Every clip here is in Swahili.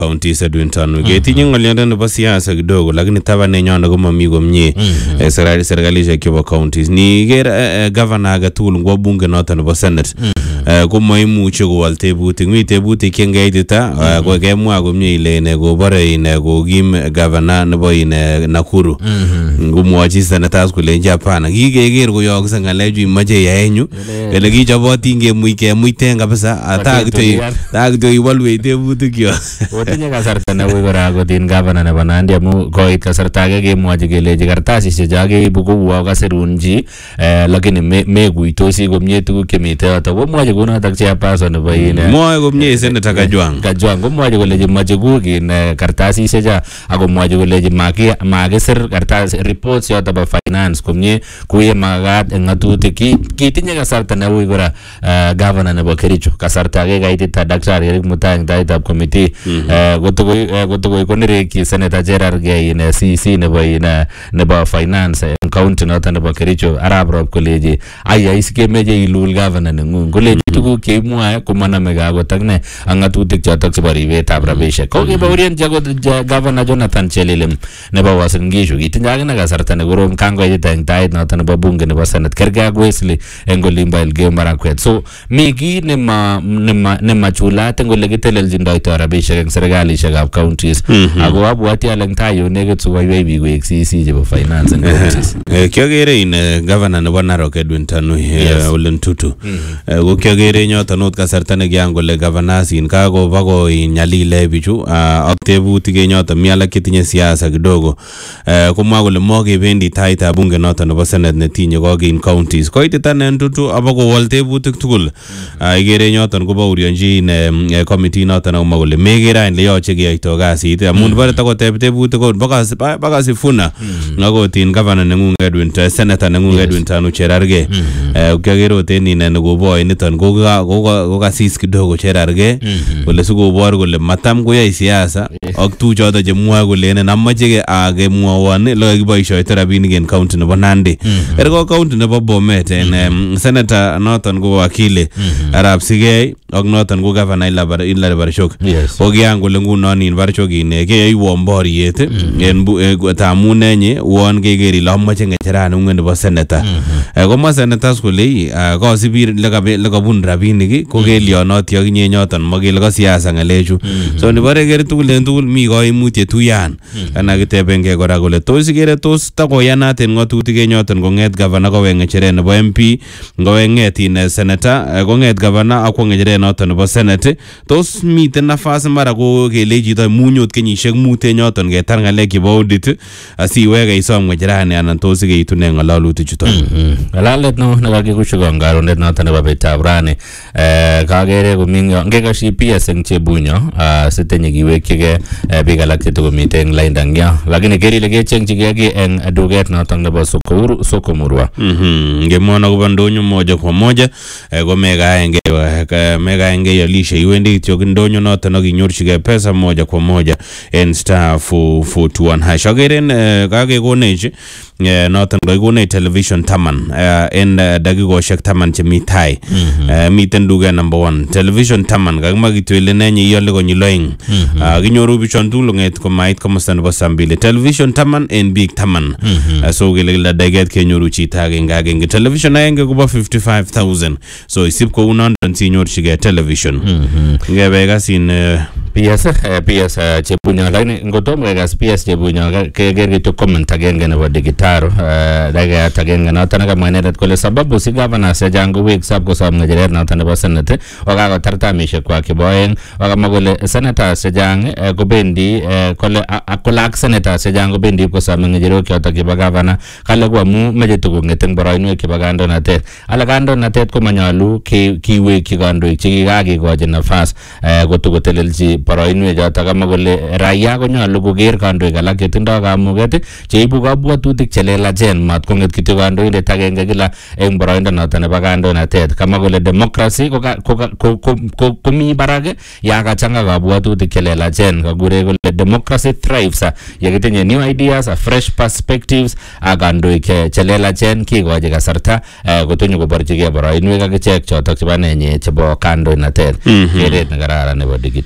counties Edwin Tanu ketinye ng'oliondo nebo siasa kidogo lakini tabanenyon komami komie eh, serikali- serikalishek chebo counties niker eh, eh, governor age tugul ngwo bunge noto nebo senate eh, komaimuche kowal tebutik mi tebutik chengeitita eh, ko kemwa komie ile ine kobore ine kokim governor nebo ine Nakuru ngomwochi senators kolenji hapana kikeker koyookse ng'alechu imoche yaenyu ele kichobotin kemuch kemuiten kabisa ata kityo Kotutuyan. taa kityo iwolwech tebutikyok Otinye kasarta neui kora akot in gavana nebo Nandi amu koit kasarta age kemwochi kelechi kartasisiek cho keibu kouo kasirun chi eh, lakini me- mekuitosi komie tuguk chemite yoto komwochi kunotok chairperson nebo in eh, mwoe komie senator Kajwang Kajwang komwochi kolechi moche kuk in eh, kartasisiek cho akomwochi kolechi maki- makisir kartas reports yoto bo finance komie kuye makat eng ng'atutik Ki- kitinye kasarta neui kora eh, governor nebo Kericho kasarta age kaitita Daktari Eric Mutai eng taitab committee eh, kotokoi eh, kotokoi konerekyi senator Cherargei in eh, CC nebo in eh, nebo finance eng county noto nebo Kericho arap Rop kolechi ayai sikemeche ilul governor neng'ung kolechi tuguk cheimwae komanamege akot ak ne ak ng'atutik chotok chebo ribetab rabisiek ko kibaurienchi akot ja- governor Jonathan Chelilim nebo Uasin Gishu kitinye akine kasarta nekorom kangoitita eng tait noto nebo bunge nebo senate kergei ak Wesley eng olimbo Elgeyo Marakwet so mi kiy nema nema nemachulat eng ole kitelelchindoito rabisiek eng serikalishekab counties ako abwati ale eng tai yun nekit sikoiwei biik koek CC chebo finance eng counties Eh, kiokere in eh, governor nebo Narok Edwin Tanui eh, Yes. Ole Ntutu Eh, ko kiokere yoton ot kasarta nekian kole governors in kakoba nyalile bichu ah, ak tebutik en yoton mi alak chetinye siasa kidogo Eh, komwa kole mokebendi taitab bunge noton nebo senate netinye kokin counties koitita ne Ntutu abakowol tebutik tugul Ah, ikere en yoton kobaurionjin eh, eh, committee noton akomwa kole mekere any le yoche keyoito kasit amun bore takoteb tebutik ot baka baka Sifuna akot in governor neng'ung Edwin eh, senator neng'ung Edwin Tanu Cherargei Eh, kiaker ot en ine nekoboi niton ko ka- ko ka- ko kasis kidogo Cherargei kole sikobor kole matam koyoe siasa ak tuchoto chemwoe kolenen amoche ke- ah, kemwowon ele kakiboisioito rabinik en county nebo Nandi kerko county nebo Bomet en em, senator noton ko wakili Arap Sigei ak noton ko governor Hilary Hilary Barshok Yes. ko kian kole ngunon in Barshok in eh, keyoiwon boriet en bu- eh, tamun enye uon keker ile amoche ng'echeranung'et nebo senator Eh, komwa senators kole ah, kosibi lekabe- lekabun rabinik ii, ko kelionoti akinye nyoton makele ko siasa ng'alechu so nibore ker tugul en tugul mi koimutiet uyan ana kitebengei kora kole tos ikere tos takoyanat en ng'atutik en yoton kong'et gavana kowek ng'echeret nebo MP ngowek ng'et in eh, senator eh, kong'et gavana akwo ng'echeret noton nebo senate tos miten nafas mara ko kele chito munyot kenyisiek mut en yoton ketar ng'alek chebo audit asiwege isom ng'echerani anan tos ikeitune ng'ololutik chuton ng'alalet no nekakikushukon karonet noto nebo betab rani eh, kakere komi yo ngekashi PS eng chebunyo ah, sitinye kiwekyigei eh, biik alak chetokomite eng lainda eng yo lakini ker ile kechengchigei ki eng duket noto nebo Sokouru- sokomurwa Mhm, ngemwon akobo ndonyo moja kwa moja eh, ko mekaenge eh, mekaenge ialishe iwendi kityok ndonyo noton ak inyorchigei pesa moja kwa moja en star 441 hash akeren eh, kakekonech eh, noton kakikonech television taman eh, en eh, dakikoshek taman chemi tai Eh, miten duket number one television taman kakimwa kityo ile nenye iale konyil oeng Ah, kinyoru bichon tugul kong'et komait komosta nebo sambili television taman en biik taman Ah, so kele kila dakiket kenyoru chito agenge agenge television agenge kobo 55000 so isip kou nondon sinyorchigei television ngebe kasin eh, PS eh, PS eh, chebunyo lakini ngotom kekas PS chebunyo ke- keker kityo comment agenge nebo digitaro eh, dakikayat agenge noto nekamwa inendet kole sababu si governors chechang koweksap kosom ng'echeret noto nebo senate wakakotar tamishek kwak chebo oeng wakamwa kole senators chechang eh, kobendi eh, kole a- a- kole ak senators chechang kobendi ipkosome ng'echerok chotok chebo governor kale ko amu meche tukong'et eng boroinwek chebo kandoinatet ale kandoinatet komanyolu ke- kiwekyi kandoik chekikakikochi nafas eh, kotokotelelchi boroinwek chotok kamwa kole raia konyolu koker kandoik alak chetindoi kamuket cheibu kabwatutik chelelachen mat kong'et kityo kandoindet agenge kila eng boroindo noto nebo kandoinatet kamwa kole democracy ko ka- ko ka- ko- ko- ko- komi barak ya kachang'a kabwatutik chelelachen kakure kole democracy thrives ah, yekitinye new ideas ah, fresh perspectives ak kandoik che- chelelachen kikochi kasarta eh, kotonyo koborchigei boroinwek ak ichek chotok chebo nenyi chebo kandoinatet keret nekararan nebo digitaro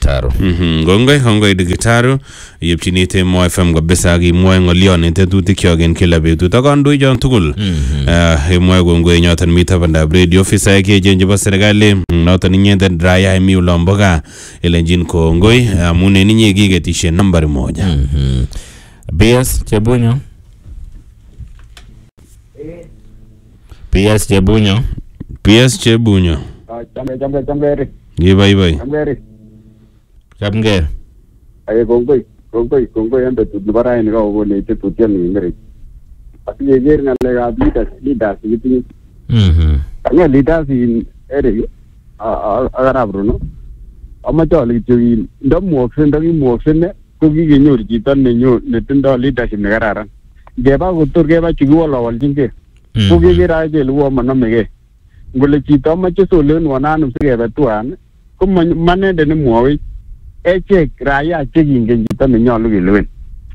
Mhm, kongoi kongoi Digitaru yepchini Temo FM kabisa akimwoe ng'olyon en tetutik en kila betut ak kandoichon tugul Eh, imwoe kongoi nyoton mi tabandab radio ofisaek cheechen chebo serikali mm, noton inyendet Raya emi olombo gaa elenjin kongoi amun en inye kiketishe nambari moja PS Chebunyo. PS Chebunyo. PS Chebunyo Chambe chambe chambe ri kibaibai chambe ri Chamge. aye kongoi kongoi kongoi en betut nebo raini kakokonech tetutiet neking'ering asikeker ng'alekab leaders leaders kitinye Mhm. kang'et leaders in Eric a- a- ak arap Rono amache ale kityo in ndamukokse ndakimukokse ne ko kikenyor chito nenyo netindoi leadership nekararan ngeba kotor keba chukiwolowolchingei ko keker ake kele uo monomegei ngole chito amache solewenwon anum sikebe tuan ko ma- manendet nemwowech echek raia chekingen chito nenyolu kelewen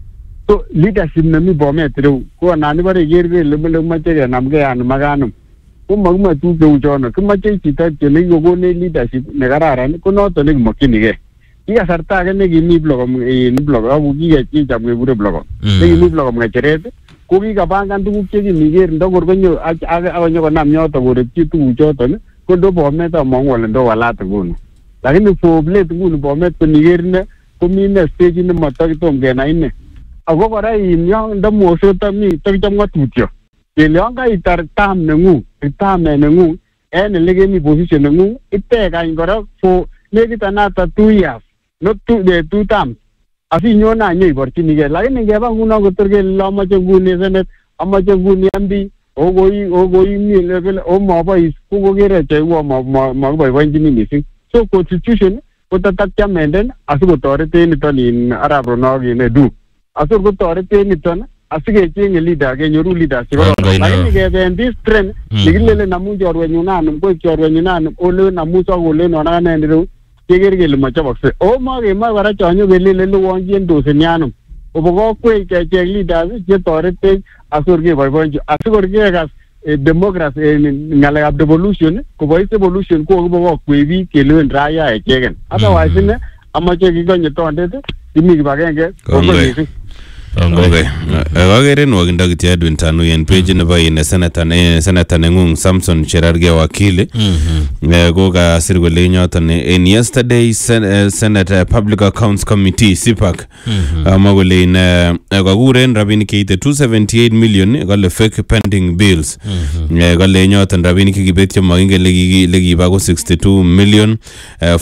so leadership nemi bomet ireu ko anan ibore iker kele bole kimoche kenamgei anum ak anum ko makimoe tuguk cheu chono kimoche chito kityo nekikokonech leadership nekararan ko noton nekimokyinigei ki kasarta age nekimi blogom in blog aku kikechicham kekure blogom Mm. nekimi blogom ng'echeret ko kikapangan tuguk chekimiker ndokor konyo ak- ak- akonyokonam yoto korekchi tuguk choton ko ndo bomet among'u ale ndo walat nguni lakini for late nguni bomet koniker ine komi ine stage nematakitom kenai ine ako kora in yon ndamosot mi takichop ng'atutyo kele yon kaitar tam neng'ung retirement neng'ung en ele kemi position neng'ung itekany kora for nekit anata two years not two, eh, two terms asinyone any iborchinigei lakini ngeba nguno kotor kele le amoche nguni senet amoche nguni MB okoi okoi mi level o mabois ko kokere che uo ma- ma- makiboiboenchini missing so constitution kotatatiamenden asikotoreten niton in arap Rono in edu asor kotoreten niton asikechenge leader kenyoru leaders Kongoi chekororon neo. lakini keben this trend Mm. nekilelen amu chorwenyun anum koik chorwenyun anum olen amu sokolenon ak anendet ireu keker kele mochobokse o makemoe kora chonyo kelele lewonchiendoseni anum obo kokwech kecheng leaders chetoretech asor keboiboenchi asikor kekas eh, democracy eh, ng'alekab devolution kobois devolution ko kokibokokwech biik kelewen raia echeken otherwise ine amoche kikonye tondet kimi kibagenge Kongoi. kongoi missing Kongoi. Okay. Eh, Akere nwokindo kityo Edwin Tanu en page nebo in senator ne- senator neng'ung Samson Cherargei wakili Mhm. Eh, ko kasir kole eng yoton eh, in yesterday sen, eh, Senate eh, Public Accounts Committee CPAC kamwa kole in eh, eh, kakuren rabinik cheite 278 million eh, kale fake pending bills Eh, kale eng yoton rabinik chekibetyo makingen lekiki- lekiba ko 62 million eh,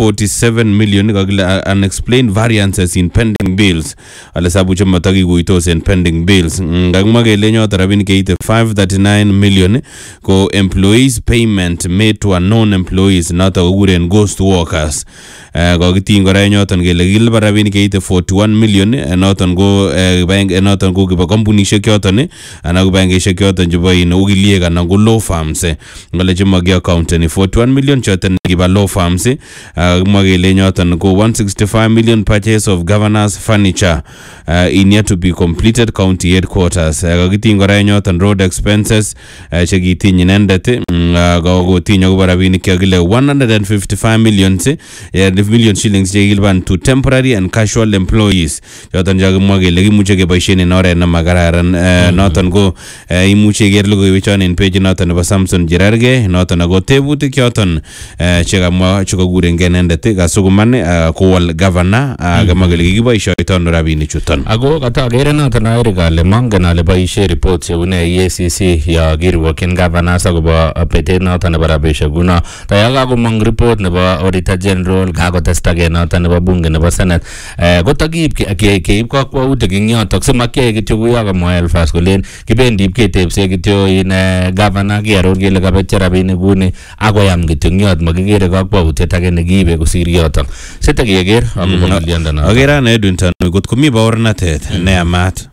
447 million kakile uh, unexplained variances in pending bills ale sabu chemotakikuitos en pending bills Mm, kakimwa kele eng yoton rabinik cheite 539 million eh, ko employees payment made to unknown employees noto kokuren ghost workers Eh, kokitiny kora en yoton kele kilipan rabinik cheite 41 million eh, noton ko eh, kibang- eh, noton ko kibo kampunishek choton eh, anan ko bankishek choton chebo in okiliek anan ko law firms eh, ngale chemaki accounteni 41 million choton kiba law firms eh, ah, kimwa kele en yoton ko 165 million purchase of governors furniture uh, in yet to be completed county headquarters uh, kakitiny kora en yoton road expenses uh, chekitiny inendet eh, mm, uh, kokotiny akobo rabinik chekakile 155 millions eh, eh, million shillings chekikilipan to temporary and casual employees choton chakimwa kele kimuche keboisien en oret nemakararan uh, noton ko uh, imuche iker logoiwechon en page noton nebo Samson Cherargei noton ako tebutik choton uh, chekamwa chekakurengei inendet eh, kasukuman uh, kowol governor uh, kamwa kele kikiboisioito ano rabinik chuton Ako katagere noton Eric ale mongen ale boisie report chebune EACC ya kirwokyin governors akobo betet noton nebo rabisiek kuno taya kakomong report nebo auditor general kakotestage noton nebo bunge nebo senate eh, kotakiib ke- ke- keib kakwautik ing yotok simakyai kityo kuyo kamwa Elfas kolen kibendi ib ketebse kityo in eh, governor kiaror kele kabetyo rabinik kuni akoyam kityo ing yot makikere kakwautiet age nekiibe kosir yotok site keker akobo ng'oliondonoto akere ane Edwin Tanu kot komi baornatet neyamat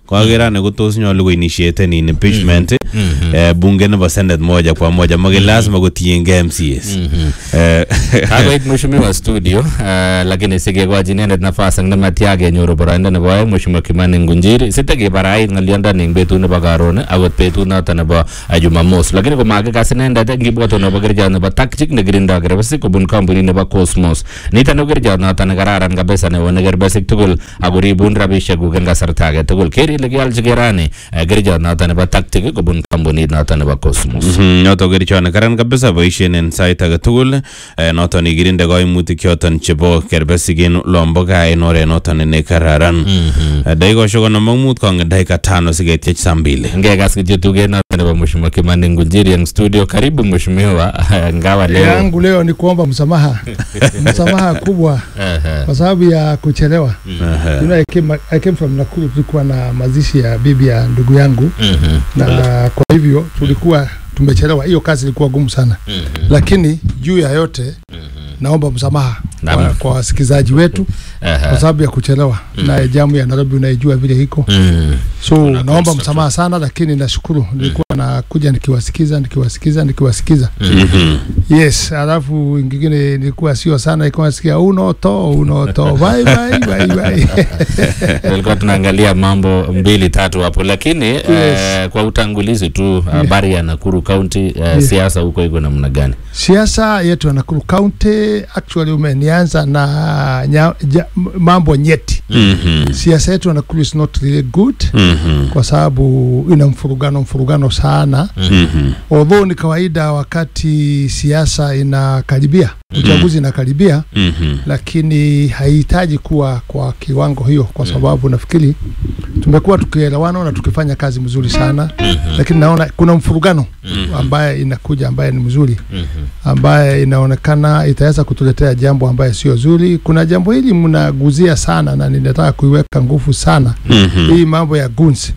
kaker ane ko tos nyolu ko initiaten in impeachment eh, bunge nebo senate moja kwa moja make lazima kotiengei MCAs Eh, kakoit mheshimiwa studio uh, lakini sikekochi inendet nafas ang nematya kenyoru boroindo nebo oeng mheshimiwa Kimani Ngunjiri sitakebarait ng'olyondoni eng betut nebo karon akot betut noto nebo uh, Jumamos lakini komakikas inendet ngibwatu nebo kerichot nebo takchik nekirindoi kerbesik kobun kampunit nebo Cosmos nito ne kerichot noto nekararan kabisa newone kerbesik tugul akoribun rabisiekuk eng kasarta age tugul ker ile kealchi kerani uh, kerichot noto nebo taktik kobun kampunit noto nebo Cosmos Mhm, noto kerichot nekaran kabisa boisien en sait age tugul eh, noton ikirinde koimutik choton chebo kerbesik en lombo gaa en oret noton nekararan Eh, dakikoshek konom ak mut kong'et dakika tano siketiech saa mbili ngekas kityo tuget noto nebo mheshimiwa Kimani Ngunjiri eng studio. Karibu mheshimiwa, ngawa leo yangu leo ni kuomba msamaha msamaha kubwa Ehe. kwa sababu ya kuchelewa you know, I came, I came from Nakuru tulikuwa na mazishi ya bibi ya ndugu yangu Mhm. na kwa hivyo tulikuwa tumechelewa hiyo kazi ilikuwa gumu sana Mhm. lakini juu ya yote naomba msamaha Naam. kwa, kwa wasikilizaji wetu Ehe. kwa sababu ya kuchelewa na jamu ya Nairobi unaijua vile iko Mhm. so Kuna naomba construction. msamaha sana lakini nashukuru nilikuwa nakuja nikiwasikiza nikiwasikiza nikiwasikiza Mhm. yes alafu ingine nilikuwa sio sana ilikuwa nasikia unoto unoto bye bye bye bye Tulikuwa tunaangalia mambo mbili tatu hapo, lakini eh, kwa utangulizi tu habari ya Nakuru County eh, siasa huko iko namna gani? siasa yetu ya Nakuru County actually umenianza na nya, ja, m- mambo nyeti Mhm. siasa yetu ya Nakuru is not really good Mhm. kwa sababu ina mfurugano mfurugano sana Mhm. although ni kawaida wakati siasa inakaribia uchaguzi inakaribia Mhm. lakini haihitaji kuwa kwa kiwango hiyo kwa sababu nafikiri tumekuwa tukielewana na tukifanya kazi mzuri sana lakini naona kuna mfurugano ambaye inakuja ambaye ni mzuri ambaye inaonekana itaweza kutuletea jambo ambaye sio zuri kuna jambo hili mnaguzia sana na ninataka kuiweka nguvu sana Mhm. hii mambo ya gunsi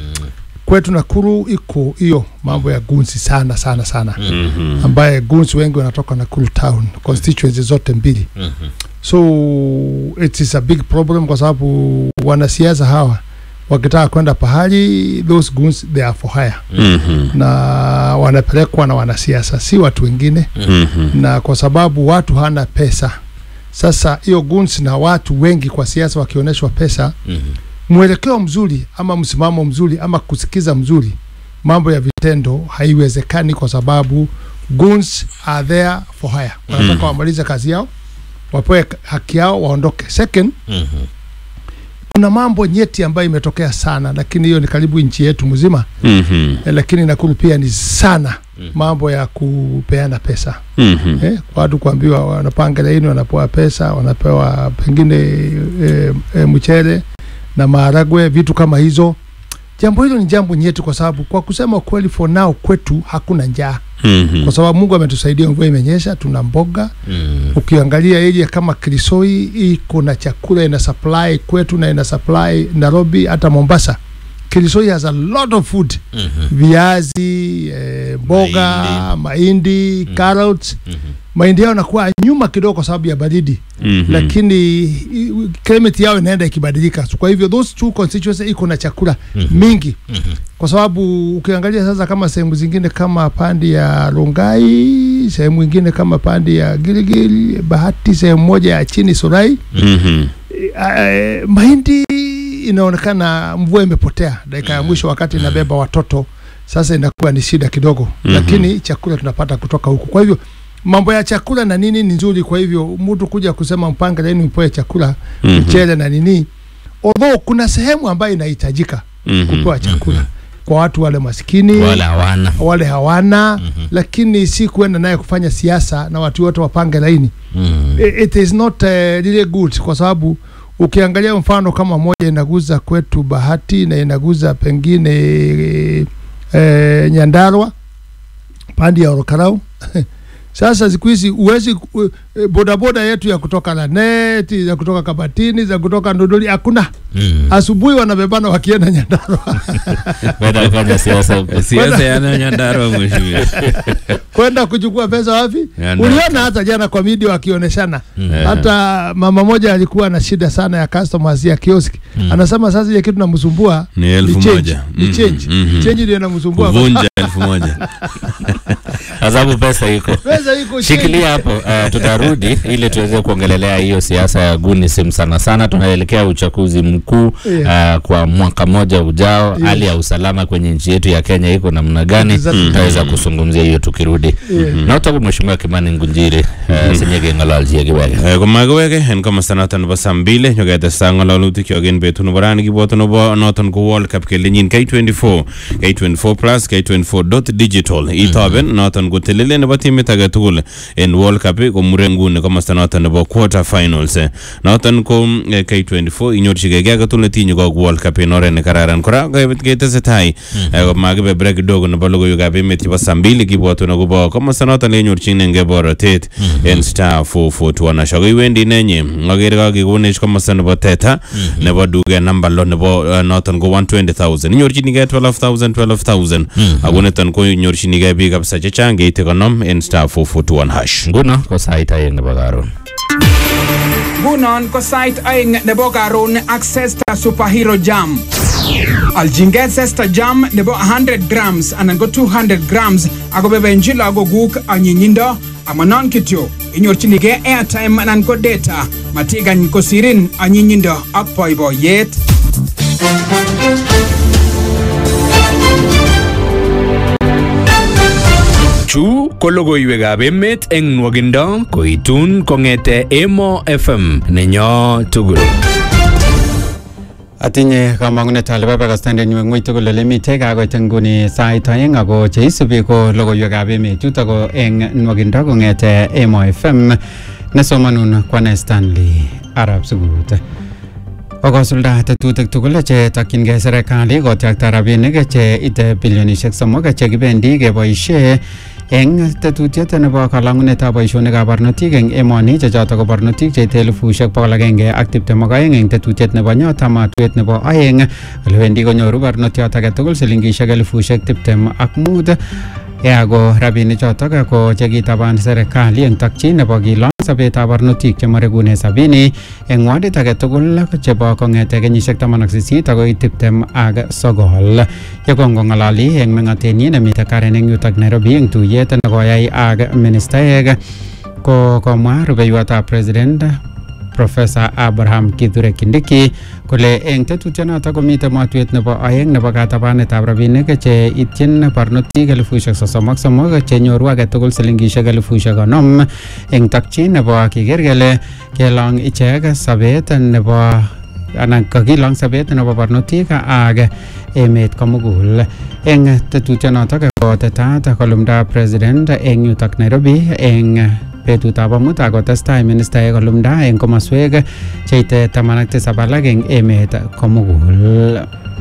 kwetu Nakuru iko hiyo mambo ya gunsi sana sana sana Mhm. ambaye gunsi wengi wanatoka Nakuru town constituency zote mbili so it is a big problem kwa sababu wanasiasa hawa wakitaka kwenda pahali those goons they are for hire Mhm. na wanapelekwa na wanasiasa si watu wengine Mhm. na kwa sababu watu hana pesa sasa hiyo goons na watu wengi kwa siasa wakionyeshwa pesa mwelekeo mzuri ama msimamo mzuri ama kusikiza mzuri mambo ya vitendo haiwezekani kwa sababu goons are there for hire wanataka Mhm. wamalize kazi yao wapewe haki yao waondoke second kuna mambo nyeti ambayo imetokea sana lakini hiyo ni karibu nchi yetu mzima Mhm. eh, lakini Nakuru pia ni sana mambo ya kupeana pesa Mhm. eh, watu kuambiwa wanapanga laini wanapewa pesa wanapewa pengine eh, eh, mchele na maharagwe vitu kama hizo jambo hilo ni jambo nyeti kwa sababu kwa kusema kweli for now kwetu hakuna njaa Mhm. kwa sababu Mungu ametusaidia mvua imenyesha tuna mboga ukiangalia area kama Kirisoi iko na chakula ina supply kwetu na ina supply Nairobi hata Mombasa Kirisoi has a lot of food viazi eh, mboga mahindi, carrots mahindi yao nakuwa nyuma kidogo kwa sababu ya baridi Mhm. lakini i- climate yao inaenda ikibadilika So, kwa hivyo those two constituency iko na chakula mingi kwa sababu ukiangalia sasa kama sehemu zingine kama pandi ya Rongai sehemu ingine kama pandi ya Gilgil Bahati sehemu moja ya chini Surai Mhm. eh, mahindi inaonekana mvua imepotea dakika ya mwisho wakati inabeba watoto sasa inakuwa ni shida kidogo Mhm. lakini chakula tunapata kutoka huku kwa hivyo mambo ya chakula na nini ni nzuri kwa hivyo mtu kuja kusema mpange laini upoe chakula Mhm. mchele na nini although kuna sehemu ambayo inahitajika Mhm. kupewa chakula kwa watu wale maskini wala hawana wale hawana lakini si kuenda naye kufanya siasa na watu wote wapange laini Mhm. I- it is not uh, really good kwa sababu ukiangalia mfano kama moja inaguza kwetu Bahati na inaguza pengine eh, Nyandarua pandi ya Orokarau sasa siku hizi uwezi u- eh, bodaboda yetu ya kutoka Laneti, za kutoka Kabatini, za kutoka Ndodoli hakuna. Mm. Asubuhi wanabebana wakienda Nyandarua Kwenda kufanya siasa huko. siasa ya Nyandarua mheshimiwa kwenda kuchukua pesa wapi? Nyandarua. Uliona hata jana kwa video wakioneshana hata mama moja alikuwa na shida sana ya customers ya kioski anasema sasa ile kitu namsumbua Ni elfu change, moja. ni Mhm, change mhm. change ndio inamsumbua kuvunja elfu moja Kwa sababu pesa iko pesa iko change. shikilia hapo uh, tutarudi ili tuweze kuongelelea hiyo siasa ya gunisim sana sana tunaelekea uchaguzi mkuu uh, kwa mwaka mmoja ujao Yes. hali ya usalama kwenye nchi yetu ya kenya iko namna gani Exactly. tutaweza kuzungumzia hiyo tukirudi Yeah. notaku mheshimiwa kimani ngunjiri uh, sinyege ng'ololchie kiwege Eh, komakiweke en komosta noton nebo saa mbili nyoketesta ng'ololutik kyok en betut nebo rani kibwoto nebo noton ko World Cup kelenyin K24 K24 plus K24 dot digital itoben noton ko telelet nebo timit age tugul en World Cup komure nguni komosta noton nebo quarter finals Eh, noton ko eh, K24 inyorchigei kiy age tugul netinye kok World Cup en oret nekararan kora ke- ketesetai eh, komakibe break kidogo nebo logoiwekab emet chebo saa mbili kibwotun akobo komosta noton lenyorchinengei borotet en star 441 ashok iwendi nenyi akere kakekonech komosta nebo teta nebo duket namba lo nebo eh, noton ko 120000 inyorchinigei 12000 12000 ako niton ko inyorchinigei biik kabisa chechang keite konom en star 441 hash nguno ko sait aeng nebo karon Ngunon ko sait aeng nebo karon ak Zesta Superhero Jam. Alchingei Zesta Jam nebo 100 grams anan ko 200 grams ako bebenchi lagokuk anyinyindo amanon kityo inyorchinigei airtime anan ko data matikany kosirin anyinyindo ak boiboiyet. Chu ko logoiwekab emet eng nwogindo koitun kong'ete Emo FM nenyo tugul. Atinye kamang'unet ale babakastandenyu eng ng'oi tugul ole mitei kakoit nguni sait aeng ako cheisubi ko logoiwekab emet chuto ko eng nwogindo kong'ete Emo FM nesomanun kwane Stanley Arab Sugut. Kokosulda tetutik tugul che takyingei serikali kotyakta rabinik che ite bilionishek somok che kibendi keboishe eng tetutiet nebo kalang'unetab boisionikab barnotik eng emoni che choto ko barnotik cheite elifushek bokol agenge ak tiptem ak aeng eng tetutiet nebo nyota matwet nebo aeng ole wendi konyoru barnotiot age tugul silingishek elifushek tiptem ak mut ako rabinik chotok ko chekitaban serikali eng takchin nebo kilong sobetab barnotik chemarekune sabini eng wadit age tugul chebo kong'ete kenyisiek taman ak sisit akoi tiptem ak sogol yekongong'ololi eng meng'atenyi nemite Karen eng yutok Nairobi eng tuyet nekoyai ak ministaek ko komwa rubeiwotab president Professor Abraham Kithure Kindiki kole eng tetutyonoto komite matwet nebo aeng nebo katabanetab rabinik che ityin barnotik elifushek sosom ak somok chenyoru age tugul silingishek elifushek konom eng takchin nebo kiker kele kelong ichek sabet nebo anan kakilong sabet nebo barnotik ak emet komugul eng tetutyonotok kotetat kolumda president eng yutok Nairobi eng betutab amut akotestai ministaek kolumda eng komoswek cheite taman ak tisab alak eng emet komugul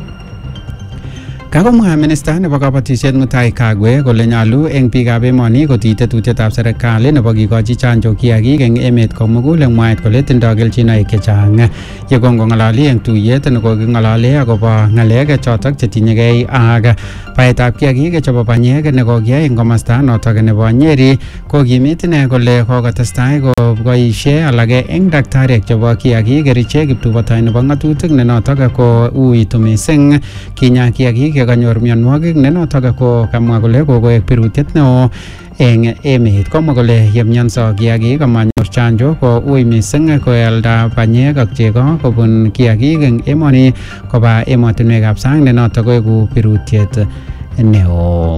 Kakomwa minista nebo kabatisiet Mutai Kagwe kole nyalu eng biikab emoni kotii tetutietab serikali nebo kikochi chanjo kiagik eng emet komugul eng mwaet kole tindoi kelchinoik chechang. Yekongong'ololi eng tuyet nekoking'olole akobo ng'alek chotok chetinyegei ak baetab kiagik chebo banyek nekokiyai eng komasta notok nebo Nyeri kokimit ine kole kokotestai koboisie alake eng daktariek chebo kiagik kerichek kiptubotoi nebo ng'atutik ne notok ko uitu mising kinya kiagik yekanyor mionwogik ne notok ko kamwa kole kokoek birutiet neo eng emet komwa kole yemionso kiagik amanyor chanjo ko ui mising koalda banyek ak chego kobun kiagik eng emoni koba emotinwekab sang ne notok koeku birutiet neo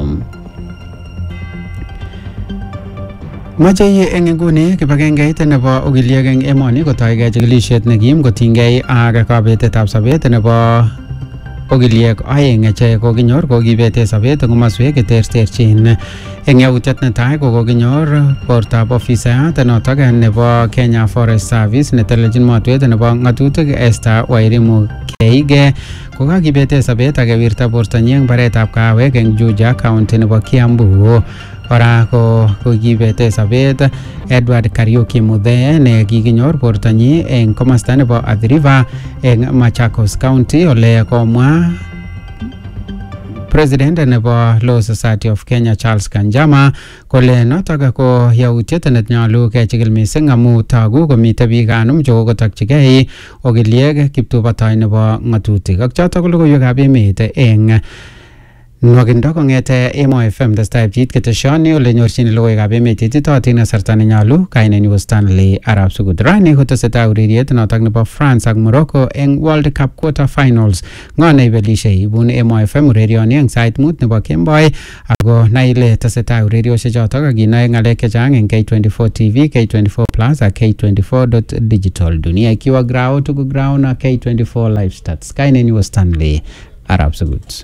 Moche eng inguni kibagengeit nebo ogiliek eng emoni kotoige chikilisiet nekim kotinygei ak kabetetab sobet nebo ogiliek aeng che kokinyor kokibete sobet eng komoswek cheterterchin eng yautiet netai ko kokinyor bortab ofisayat notok nebo Kenya Forest Service netelelchin motwet nebo ng'atutik Esther Wairimu Keige kokakibete sobet ak kewirta bortanyi eng baretab kawek eng Juja county nebo Kiambu kora ko kokibete sobet Edward Kariuki Muthee ne kikinyor bortonyi eng komosta nebo Athi River eng Machakos County ole komwa president nebo Law Society of Kenya Charles Kanjama kole notok ko yautiet nenyolu kechikil mising amu togu komite biik anum chekokotokchigei okiliek kiptubotoi nebo ng'atutik ak chotok ko logoiwekab emet eng nwakindo kong'ete Emo FM testai pchit keteshoni ole nyorchini logoiwekab emet ititootin kasarta nenyolu kainenyu ko Stanley Arap Sukut rani kotesetai ureriet notok nebo France ak Morocco eng World Cup quarter finals ng'o neibelishe ibun Emo FM urerioni eng sait mut nebo kemboi ako nai ile tesetai ureriosiek chotok ak kinoe ng'alek chechang eng K24 TV K24 Plus ak K24 digital dunia ikiwa grao tuku grao na K24 live stats kainenyu ko Stanley Arap Sukut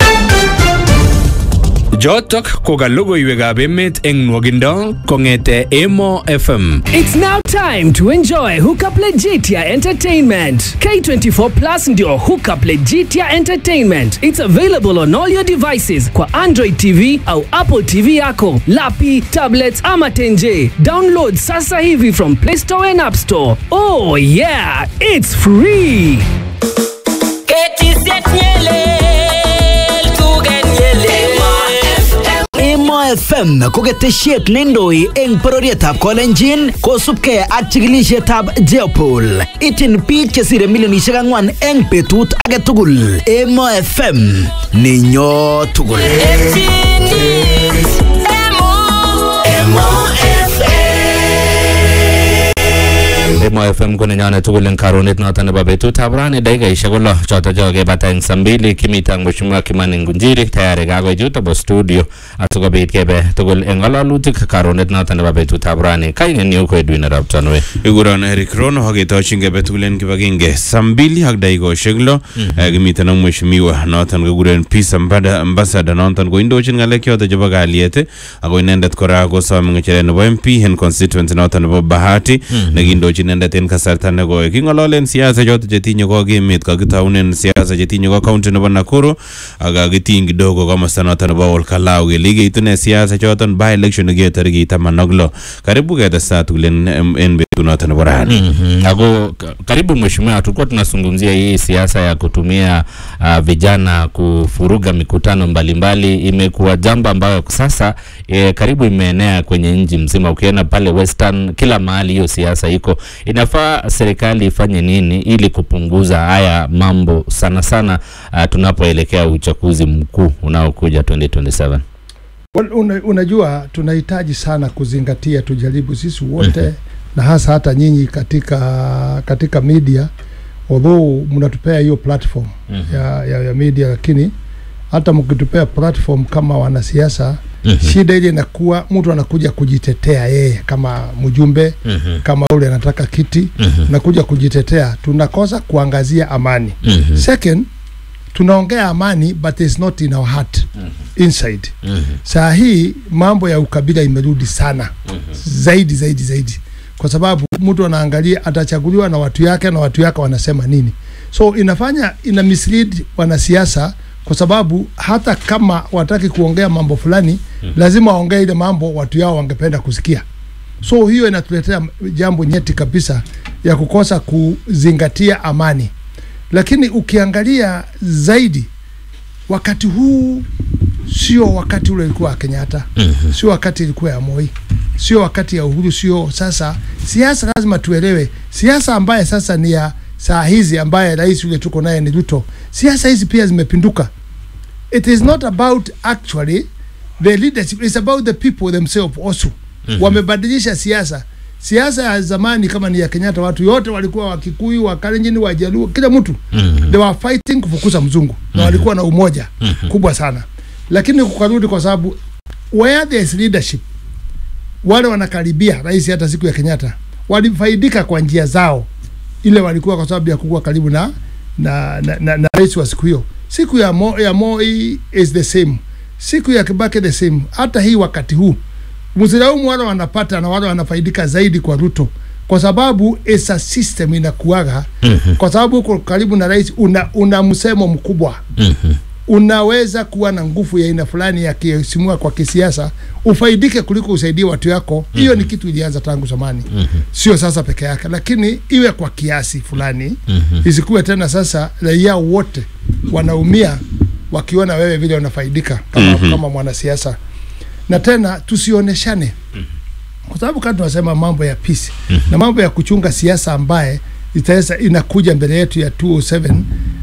Jotok ko ka logoiwekab emet eng nwogindo kong'ete Emo FM. It's now time to enjoy Hookup Legitia Entertainment. K24 Plus ndio Hookup Legitia Entertainment. It's available on all your devices kwa Android TV au Apple TV yako, lapi, tablets ama tenje. Download sasa hivi from Play Store and App Store. Oh yeah, it's free. Emo FM ko ketesiet neindoi eng bororietab Kolenjin kosubkei ak chikilisietab Jeopol. Ityin biik chesire milionisiek ang'wan eng betut age tugul. Emo FM ninyo tugul. Emo FM ko nenyone tugul eng karonet noto nebo betutab rani dakikaishek ko lo choto cho kebata eng saa mbili kimita ang Mheshimiwa Kimani Ngunjiri tayari kakoichut obo studio asikobit kebe tugul eng ng'alalutik karonet noto nebo betutab rani kainenyu ko Edwin Arap Tanwe ikuron Eric Rono aketochin kebe tugul en kibagenge saa mbili ak dakikoshek lo Eh, kimiten ak mheshimiwa noton kekuren peace ambada- ambassador noton koindochin ng'alek choto chebo kalyet eh, ako inendet kora kosome ng'echeret nebo MP en constituency noton nebo Bahati nekindochin inendet en kasarta nekoi king'ololen siasa choto chetinye ko ak emet kakitaunen siasa chetinye ko county nebo Nakuru ak kakitiny kidogo komosta noton nebo Olkalau kele ikeitune siasa choton by election nekiyoe tarikit taman ak lo karibu ketestaa tugul en en betut noton nebo rani Mhm. Ako ka- karibu mheshimiwa, tulikuwa tunazungumzia hii siasa ya kutumia uh, vijana kufuruga mikutano mbalimbali. Imekuwa jambo ambayo sasa e, karibu imeenea kwenye nchi mzima. Ukienda pale Western, kila mahali hiyo siasa iko. Inafaa serikali ifanye nini ili kupunguza haya mambo sana sana uh, tunapoelekea uchaguzi mkuu unaokuja 2027? Well, una, unajua tunahitaji sana kuzingatia, tujaribu sisi wote na hasa hata nyinyi katika katika media, although mnatupea hiyo platform ya, ya, ya media, lakini hata mkitupea platform kama wanasiasa shida ile inakuwa mtu anakuja kujitetea yeye kama mjumbe kama ule anataka kiti nakuja kujitetea, tunakosa kuangazia amani. Second, tunaongea amani but it's not in our heart inside. Saa hii mambo ya ukabila imerudi sana zaidi zaidi zaidi, kwa sababu mtu anaangalia atachaguliwa na watu yake na watu yake wanasema nini, so inafanya ina mislead wanasiasa, kwa sababu hata kama wataki kuongea mambo fulani lazima waongee ile mambo watu yao wangependa kusikia. So hiyo inatuletea jambo nyeti kabisa ya kukosa kuzingatia amani, lakini ukiangalia zaidi wakati huu sio wakati ule ulikuwa wa Kenyatta, sio wakati ilikuwa ya Moi, sio wakati ya Uhuru, sio sasa. Siasa lazima tuelewe, siasa ambaye sasa ni ya saa hizi, ambaye rais yule tuko naye ni Ruto, siasa hizi pia zimepinduka. It is not about actually the leadership, it's about the people themselves also. Wamebadilisha siasa. Siasa ya zamani kama ni ya Kenyatta, watu yote walikuwa Wakikuyu, Wakalenjin, Wajaluo, kila mtu they were fighting kufukuza mzungu na walikuwa na umoja kubwa sana, lakini kukarudi kwa sababu where there is leadership, wale wanakaribia rais. Hata siku ya Kenyatta walifaidika kwa njia zao, ile walikuwa kwa sababu ya kuwa karibu na na, na, na, na rais wa siku hiyo. Siku ya, Mo, ya Moi is the same, siku ya Kibaki the same. Hata hii wakati huu msilaumu wale wanapata na wale wanafaidika zaidi kwa Ruto kwa sababu esa system inakuaga kwa sababu uko karibu na rais una, una msemo mkubwa unaweza kuwa na nguvu ya aina fulani ya kisimua kwa kisiasa ufaidike kuliko usaidie watu yako hiyo mm-hmm. ni kitu ilianza tangu zamani mm-hmm. sio sasa peke yake lakini iwe kwa kiasi fulani mm-hmm. isikuwe tena sasa raia wote wanaumia wakiona wewe vile unafaidika kama, mm-hmm. kama mwanasiasa na tena tusioneshane kwa sababu kama tunasema mambo ya peace mm-hmm. na mambo ya kuchunga siasa ambaye itaweza inakuja mbele yetu ya 207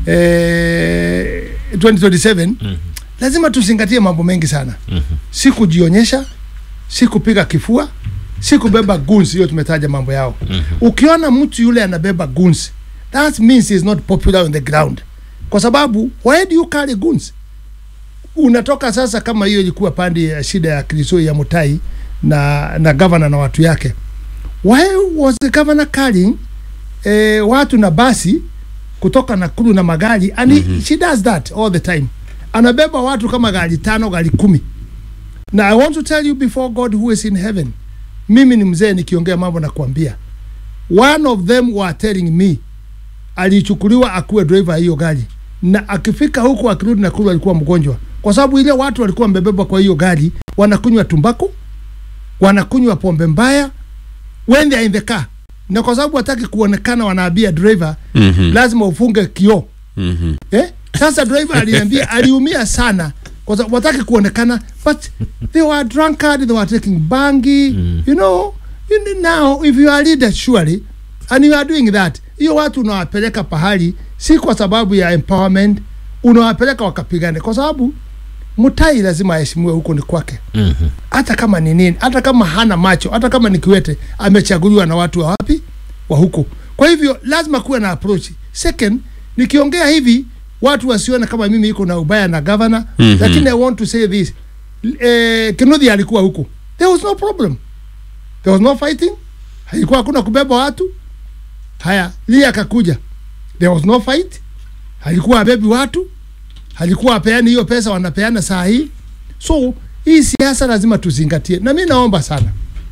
eh, 2027 mm-hmm. lazima tuzingatie mambo mengi sana mm-hmm. si kujionyesha si kupiga kifua si kubeba guns hiyo tumetaja mambo yao mm-hmm. ukiona mtu yule anabeba guns that means he is not popular on the ground kwa sababu why do you carry guns unatoka sasa kama hiyo ilikuwa pande ya shida ya Krisoi ya Mutai na na governor na watu yake why was the governor carrying eh, watu na basi kutoka Nakuru na magari and mm-hmm. she does that all the time anabeba watu kama gari tano gari kumi na I want to tell you before God who is in heaven mimi ni mzee nikiongea mambo na kuambia one of them were telling me alichukuliwa akuwe driver hiyo gari na akifika huku akirudi Nakuru alikuwa mgonjwa kwa sababu ile watu walikuwa wamebeba kwa hiyo gari wanakunywa tumbaku wanakunywa pombe mbaya when they are in the car na kwa sababu hataki kuonekana wanaambia driver Mhm. lazima ufunge kioo Mhm. eh? Sasa driver aliambia aliumia sana kwa sababu wataki kuonekana but they were drunkard they were taking bangi mm. you know you know, now if you are leader surely and you are doing that hiyo watu unawapeleka pahali si kwa sababu ya empowerment unawapeleka wakapigane kwa sababu Mutai lazima aheshimiwe huko ni kwake Mhm. hata kama ni nini, hata kama hana macho, hata kama ni kiwete, amechaguliwa na watu wa wapi? Wa huko. Kwa hivyo lazima kuwe na approach. Second, nikiongea hivi watu wasione kama mimi iko na ubaya na governor, Mhm. lakini I want to say this. Eh, Kinuthia alikuwa huko. There was no problem. There was no fighting. Haikuwa hakuna kubeba watu. Haya, Lia akakuja. There was no fight. Halikuwa abebi watu. Halikuwa apeani hiyo pesa wanapeana saa hii. So hii siasa lazima tuzingatie, na mi naomba sana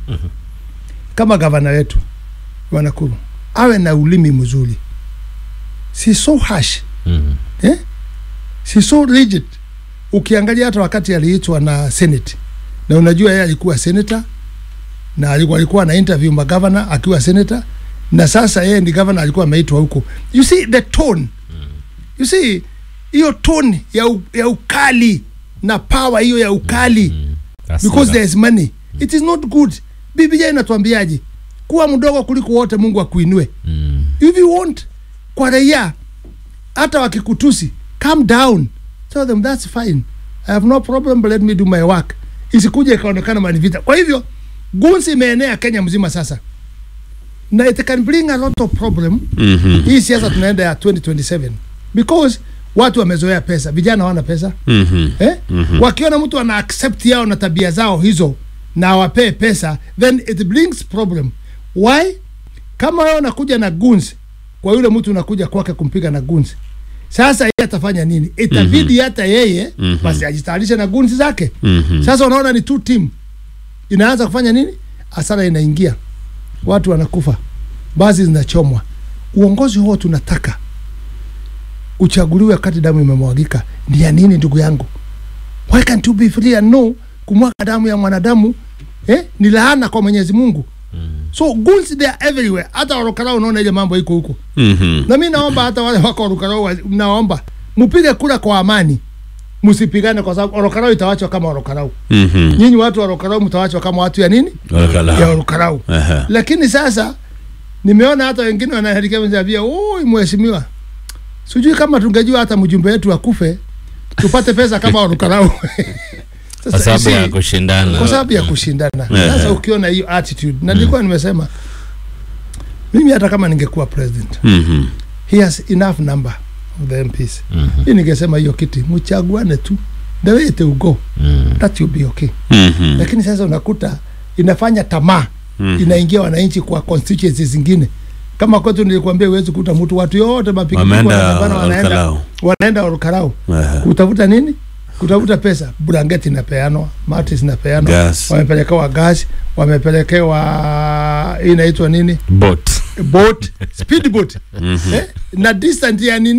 kama gavana wetu wa Nakuru awe na ulimi mzuri, si so harsh Mhm. eh? si so rigid. Ukiangalia hata wakati aliitwa na Senate, na unajua yeye alikuwa senator na alikuwa, alikuwa na interview magavana akiwa senator, na sasa yeye ndi governor alikuwa ameitwa huko. You see the tone, you see hiyo tone ya, u, ya ukali na power hiyo ya ukali because Hasira. there is money it is not good biblia inatuambiaje kuwa mdogo kuliko wote mungu akuinue Mm. if you want kwa raia hata wakikutusi calm down tell them that's fine i have no problem but let me do my work isikuja ikaonekana manivita kwa hivyo gunsi imeenea kenya mzima sasa na it can bring a lot of problem Mhm. hii siasa tunaenda ya 2027 because watu wamezoea pesa vijana hawana pesa Mhm. eh? mm-hmm. wakiona mtu ana accept yao na tabia zao hizo na awapee pesa then it brings problem why kama wewe unakuja na guns kwa yule mtu unakuja kwake kumpiga na guns sasa yeye atafanya nini itabidi hata yeye Mhm. basi ajitayarishe na guns zake Mhm. sasa unaona ni two team inaanza kufanya nini hasara inaingia watu wanakufa basi zinachomwa uongozi huo tunataka uchaguliwe wakati damu imemwagika ni ya nini ndugu yangu why can't you be free and know kumwaga damu ya mwanadamu eh, ni laana kwa mwenyezi mungu so guns they are everywhere hata orokarao unaona ile mambo iko huko Mhm. na mi naomba hata wale wako orokarao wa- naomba mpige kura kwa amani msipigane kwa sababu orokarao itawachwa kama orokarao Mhm. nyinyi watu wa orokarao mtawachwa kama watu ya nini Olokala. ya orokarao Aha. lakini sasa nimeona hata wengine wanaharikavia oi mheshimiwa sijui kama tungejua hata mjumbe wetu akufe tupate pesa kama warukarau Kwa sababu ya kushindana. kwa sababu ya kushindana Eh. sasa ukiona hiyo attitude na nilikuwa nimesema mimi hata kama ningekuwa president Mhm. he has enough number of the MPs Mhm. hii ningesema hiyo kiti mchaguane tu the way it will go Mm. that will be okay Mhm. lakini sasa unakuta inafanya tamaa Mhm. inaingia wananchi kwa constituencies zingine kama kwetu nilikwambia huwezi kuta mtu watu yote mapikipiki Wameenda wanapambana, wanaenda Olkalau. wanaenda Olkarau Aha. kutafuta nini kutafuta pesa blanketi inapeanwa mati zinapeanwa Gas. wamepelekewa gas wamepelekewa hii inaitwa nini Boat. boat speedboat eh? na distance ya nini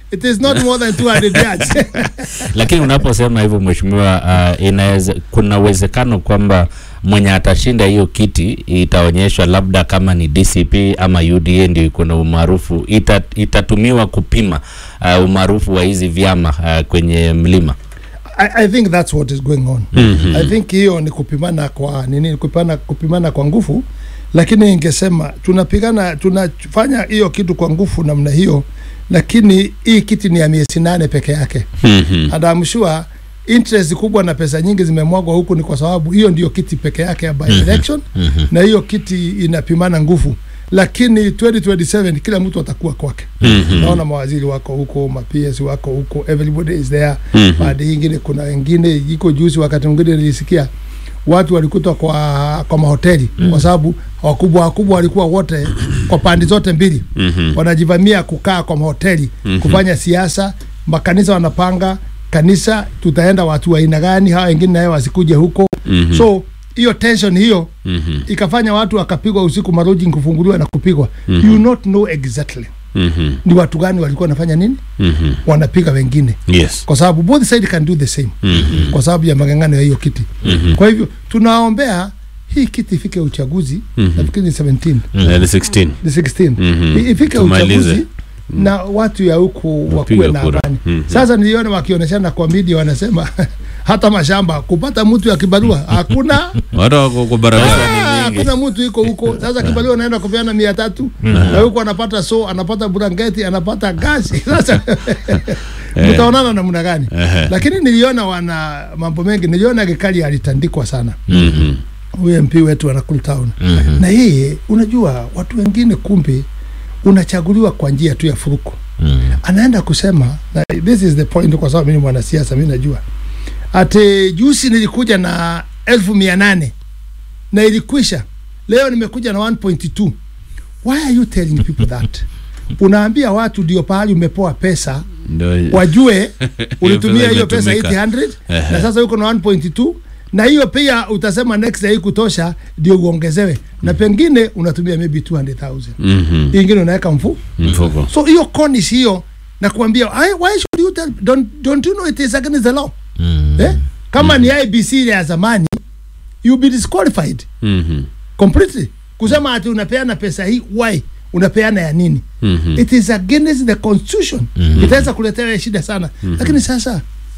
it is not more than 200 yards lakini unaposema hivyo mheshimiwa, uh, inaweza kuna uwezekano kwamba mwenye atashinda hiyo kiti itaonyeshwa labda kama ni DCP ama UDA ndio iko na umaarufu, ita, itatumiwa kupima uh, umaarufu wa hizi vyama uh, kwenye mlima. I, I think that's what is going on Mhm. I think hiyo ni kupimana kwa nini kupimana, kupimana kwa nguvu lakini ingesema tunapigana tunafanya hiyo kitu kwa nguvu namna hiyo lakini hii kiti ni ya miezi nane peke yake Mhm. and I'm sure interest kubwa na pesa nyingi zimemwagwa huku ni kwa sababu hiyo ndio kiti peke yake ya by election Mhm. na hiyo kiti inapimana nguvu lakini 2027 kila mtu atakuwa kwake Mhm. naona mawaziri wako huko maps wako huko everybody is there Mhm. baada ingine kuna wengine iko juzi wakati mwingine nilisikia watu walikutwa kwa kwa mahoteli kwa sababu wakubwa wakubwa walikuwa wote kwa pande zote mbili Mhm. wanajivamia kukaa kwa mahoteli Mhm. kufanya siasa makanisa wanapanga kanisa tutaenda watu wa aina gani hawa wengine naye wasikuje huko Mhm. so hiyo tension hiyo Mhm. ikafanya watu wakapigwa usiku maroji kufunguliwa na kupigwa Mhm. you not know exactly Mhm. ni watu gani walikuwa wanafanya nini Mhm. wanapiga wengine Yes. kwa sababu both side can do the same Mhm. kwa sababu ya magangano ya hiyo kiti Mhm. kwa hivyo tunaombea hii kiti ifike uchaguzi Mhm. nafikiri ni 17 Eh, ni 16. ni 16 Mhm. I- ifike Tumalize. uchaguzi na watu ya huku wakuwe Wapige na kura. amani Mhm. sasa niliona wakionyeshana kwa media wanasema hata mashamba kupata mtu ya kibarua hakuna Watu wako kwa barabara. Ah, hakuna mtu iko huko sasa kibarua anaenda kupeana mia tatu na huko anapata so anapata blanketi anapata gasi sasa mtaonana namna gani Ehe. lakini niliona wana mambo mengi niliona Gikali alitandikwa sana Mhm. huyu MP wetu wa Nakuru Town Mhm. na yeye unajua watu wengine kumbe unachaguliwa kwa njia tu ya furuku Mhm. anaenda kusema na this is the point kwa sababu mimi ni mwanasiasa mimi najua ati juzi nilikuja na elfu mia nane na ilikwisha leo nimekuja na 1.2 why are you telling people that unaambia watu ndio pahali umepoa pesa Ndio. wajue ulitumia pesa hiyo pesa imetumika. 800 Ehe. na sasa uko na 1.2 na hiyo pia utasema next day kutosha ndio uongezewe na pengine unatumia maybe 200,000 Mhm. Hii ingine unaweka mfu Mfuko. so hiyo konis hiyo na kuambia "Ai, why should you tell don't, don't you know it is against the law Mhm. eh? kama ni IBC ile ya zamani you be disqualified Mhm. completely kusema ati unapeana pesa hii why unapeana ya nini Mhm. it is against the constitution Mhm. itaweza kuletea shida sana lakini sasa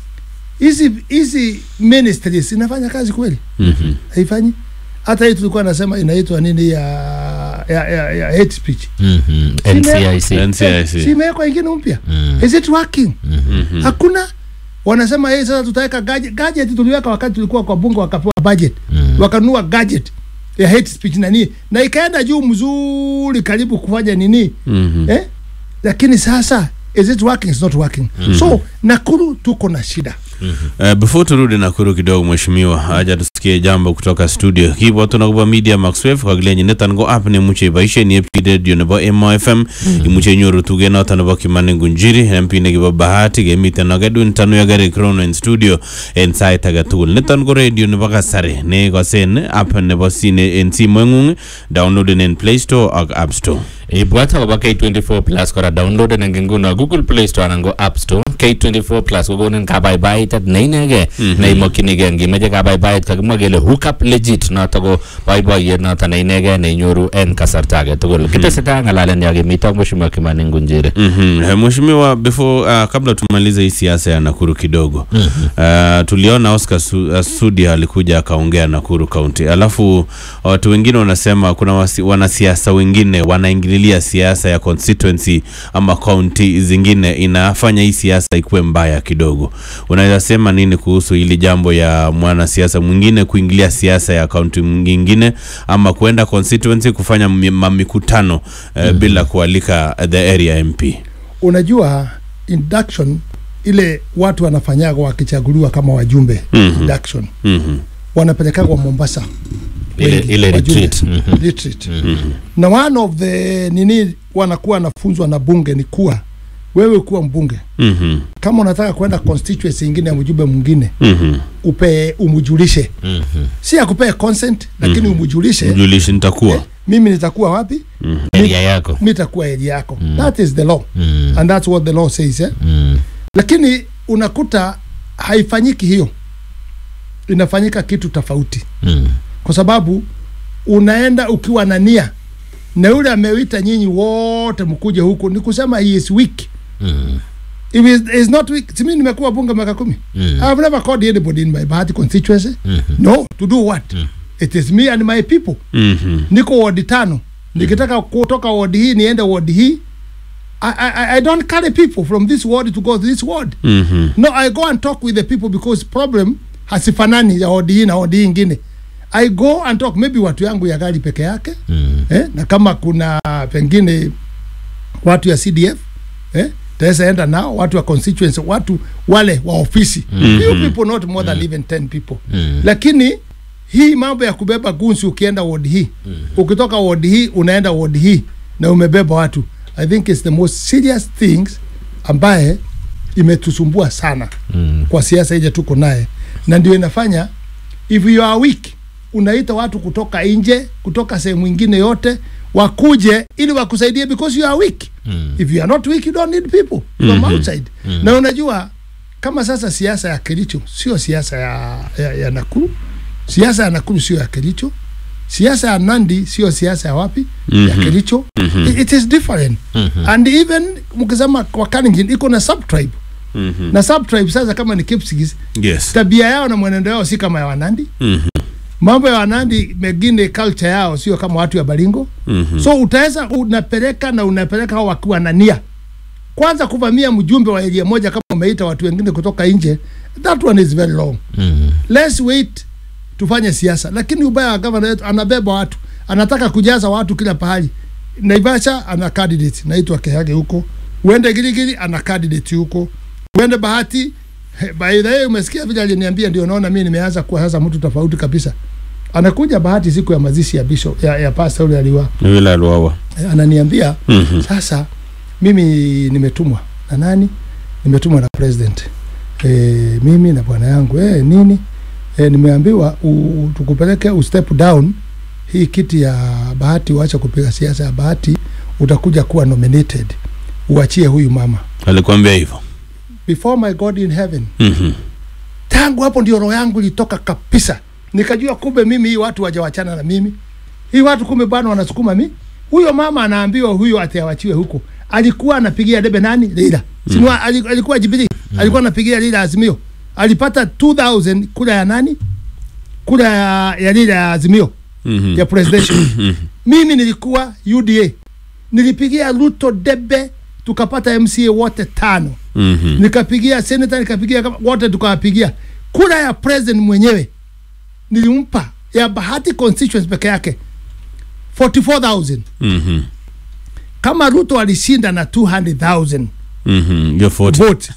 hizi hizi ministries inafanya kazi kweli Mhm. haifanyi hata hii tulikuwa nasema inaitwa nini ya ya, ya, ya hate speech Mhm. NCIC. NCIC. si imewekwa ingine mpya Mhm. is it working Mhm. hakuna wanasema hey, sasa tutaweka gadget. gadget tuliweka wakati tulikuwa kwa bunge wakapewa budget Mhm. wakanunua gadget ya hate speech na nini na ikaenda juu mzuri karibu kufanya nini Mhm. eh? lakini sasa is it working it's not working so nakuru tuko na shida Uh, before turudi Nakuru kidogo mheshimiwa, haja tusikie jambo kutoka studio. Kibo tunakupa media Maxwave kagilenyi nitan go app ne muche baishe ni epti radio nebo Emo FM imuche nyoru tuge noto nebo Kimani Ngunjiri MP ne kibo bahati gemiten nogedun tanu yagare krono in studio en sait age tugul. Niton ko radio nebo kasari ne kosen app nebo sine en simoing'ung downloaden en Play Store ak App Store. ibwat akobo K24 plus kora downloaden eng nguno Google Play Store anan ko App Store K24 plus kokonin kabaibaitet neinegei neimokyinigei ngimeche kabaibait kakimwa kele hookup legit noto ko boiboiyet noto neinegei neinyoru en kasarta age tugul kitesetai ng'alalen ya kimito mheshimiwa Kimani Ngunjiri Mm -hmm. Mheshimiwa, before uh, kabla tumalize hii siasa ya Nakuru kidogo mm -hmm. uh, tuliona Oscar Su, uh, Sudi alikuja akaongea Nakuru County, alafu watu wengine wanasema kuna wasi, wanasiasa wengine wanaingililia siasa ya constituency ama county zingine, inafanya hii siasa ikuwe mbaya kidogo. Unaweza sema nini kuhusu hili jambo ya mwanasiasa mwingine kuingilia siasa ya county nyingine ama kwenda constituency kufanya mi- mamikutano uh, mm -hmm. bila kualika the area MP? unajua induction ile watu wanafanyaga wakichaguliwa kama wajumbe Mhm. induction Mhm. wanapelekagwa Mombasa ile, wengi, ile wajumbe. retreat Mhm. retreat na one of the nini wanakuwa nafunzwa na bunge ni kuwa wewe kuwa mbunge Mhm. kama unataka kwenda constituency ingine ya mjumbe mwingine Mhm. upe umujulishe Mhm. si akupee consent lakini umujulishe Mjulishi nitakuwa. mimi nitakuwa wapi area yako mi nitakuwa area yako that is the law Mm. and that's what the law says eh? Mm. lakini unakuta haifanyiki hiyo inafanyika kitu tofauti Mm. kwa sababu unaenda ukiwa na nia na yule amewita nyinyi wote mkuje huku ni kusema he is weak Mm. if he is, he is not weak simi nimekuwa bunge miaka kumi Mm. I have never called anybody in my Bahati constituency Mhm. no to do what it is me and my people Mhm. niko wadi tano nikitaka kutoka wadi hii niende wadi hii I, I, I don't carry people from this ward to go to this ward Mhm. no i go and talk with the people because problem hasifanani ya wadi hii na wadi hii ingine i go and talk maybe watu yangu ya gari peke yake Mm. eh, na kama kuna pengine watu ya cdf eh, taweza enda nao watu wa constituency watu wale wa ofisi mm-hmm. few people not more than even 10 people Mm. lakini hii mambo ya kubeba gunsi ukienda ward hii ukitoka ward hii unaenda ward hii na umebeba watu i think it's the most serious things ambaye imetusumbua sana Mm. kwa siasa ile tuko naye na ndio inafanya if you are weak unaita watu kutoka nje kutoka sehemu ingine yote wakuje ili wakusaidie because you are weak Mm. if you are not weak you don't need people from outside na unajua kama sasa siasa ya Kericho sio siasa ya, ya, ya Nakuru siasa ya Nakuru sio ya Kericho siasa ya Nandi sio siasa ya wapi ya Kericho it, it is different and even mkisema kwa Kalenjin iko na subtribe Mhm. na subtribe sasa kama ni Kipsigis Yes. tabia yao na mwenendo yao si kama ya Wanandi Mhm. mambo ya Wanandi mengine culture yao sio kama watu ya Baringo Mhm. so utaweza unapeleka na unapeleka hao wakiwa na nia kwanza kuvamia mjumbe wa eria moja kama umeita watu wengine kutoka nje that one is very long Mm. let's wait tufanye siasa lakini ubaya wa gavana wetu anabeba watu anataka kujaza watu kila pahali naivasha ana candidate naitwa kehage huko uende giligili ana candidate huko uende bahati he, by the way umesikia vile aliniambia ndio naona mimi nimeanza kuwa sasa mtu tofauti kabisa anakuja bahati siku ya mazishi ya bishop ya, ya pastor yule aliwa Yule aliwawa. Eh, ananiambia Mhm. sasa mimi nimetumwa na nani nimetumwa na president e, mimi na bwana yangu e, nini e, nimeambiwa u, u- tukupeleke u step down hii kiti ya bahati uache kupiga siasa ya bahati utakuja kuwa nominated uachie huyu mama Alikwambia hivyo. before my god in heaven Mhm. tangu hapo ndio roho yangu ilitoka kabisa nikajua kumbe mimi hii watu wajawachana na mimi hii watu kumbe bwana wanasukuma mi huyo mama anaambiwa huyo atiawachiwe huko alikuwa anapigia debe nani Raila sinua mm. alikuwa Jubilee alikuwa anapigia Raila Azimio alipata 2000 kura ya nani kura ya, ya Raila ya Azimio Mhm. ya presidential mimi nilikuwa UDA nilipigia Ruto debe tukapata MCA wote tano Mhm. nikapigia senator nikapigia kama- wote tukawapigia kura ya president mwenyewe nilimpa ya bahati constituency peke yake 44000 Mhm. kama ruto alishinda na 200000 Mhm. Hiyo 40. vote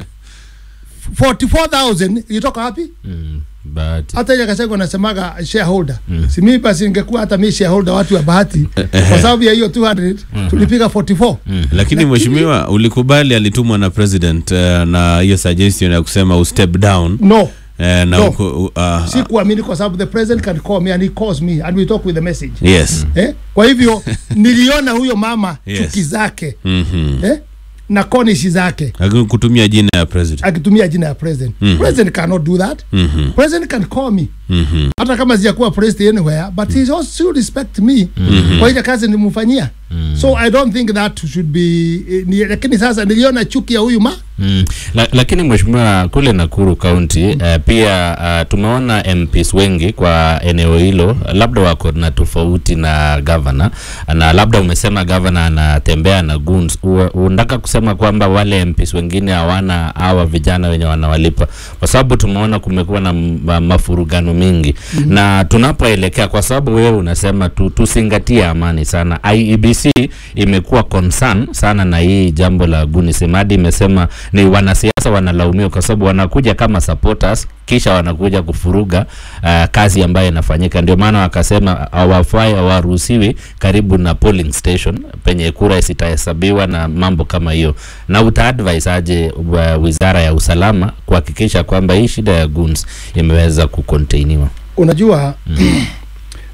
44000 ilitoka wapi Mm. But hata ile kasego nasemaga shareholder mm. si mimi basi ningekuwa hata mimi shareholder watu wa bahati kwa sababu ya hiyo 200 tulipiga 44 Lakini mheshimiwa ulikubali alitumwa na president eh, na hiyo suggestion ya kusema u step down no eh, na No. uko, u- ah, si kuamini kwa sababu the president can call me and he calls me and we talk with the message yes. eh? kwa hivyo niliona huyo mama Yes. chuki zake Mhm. eh? na konishi zake Lakini kutumia jina ya president. akitumia jina ya president Mhm. president cannot do that Mhm. president can call me Mhm. hata kama sijakuwa president anywhere but he also still respect me kwa ile kazi nilimfanyia so i don't think that should be eh, ni, lakini sasa niliona chuki ya huyu ma Mm. La, lakini mheshimiwa kule Nakuru County uh, pia uh, tumeona MPs wengi kwa eneo hilo labda wako na tofauti na governor na labda umesema governor anatembea na goons. U- Unataka kusema kwamba wale MPs wengine hawana hawa vijana wenye wanawalipa, kwa sababu tumeona kumekuwa na m- ma- mafurugano mingi mm-hmm. na tunapoelekea, kwa sababu wewe unasema tu, tusingatie amani sana. IEBC imekuwa concern sana na hii jambo la gunism, hadi imesema ni wanasiasa wanalaumiwa kwa sababu wanakuja kama supporters kisha wanakuja kufuruga uh, kazi ambayo inafanyika. Ndio maana wakasema hawafai, hawaruhusiwi karibu na polling station penye kura zitahesabiwa na mambo kama hiyo. Na utaadvise aje uh, wizara ya usalama kuhakikisha kwamba hii shida ya goons imeweza kucontainiwa? unajua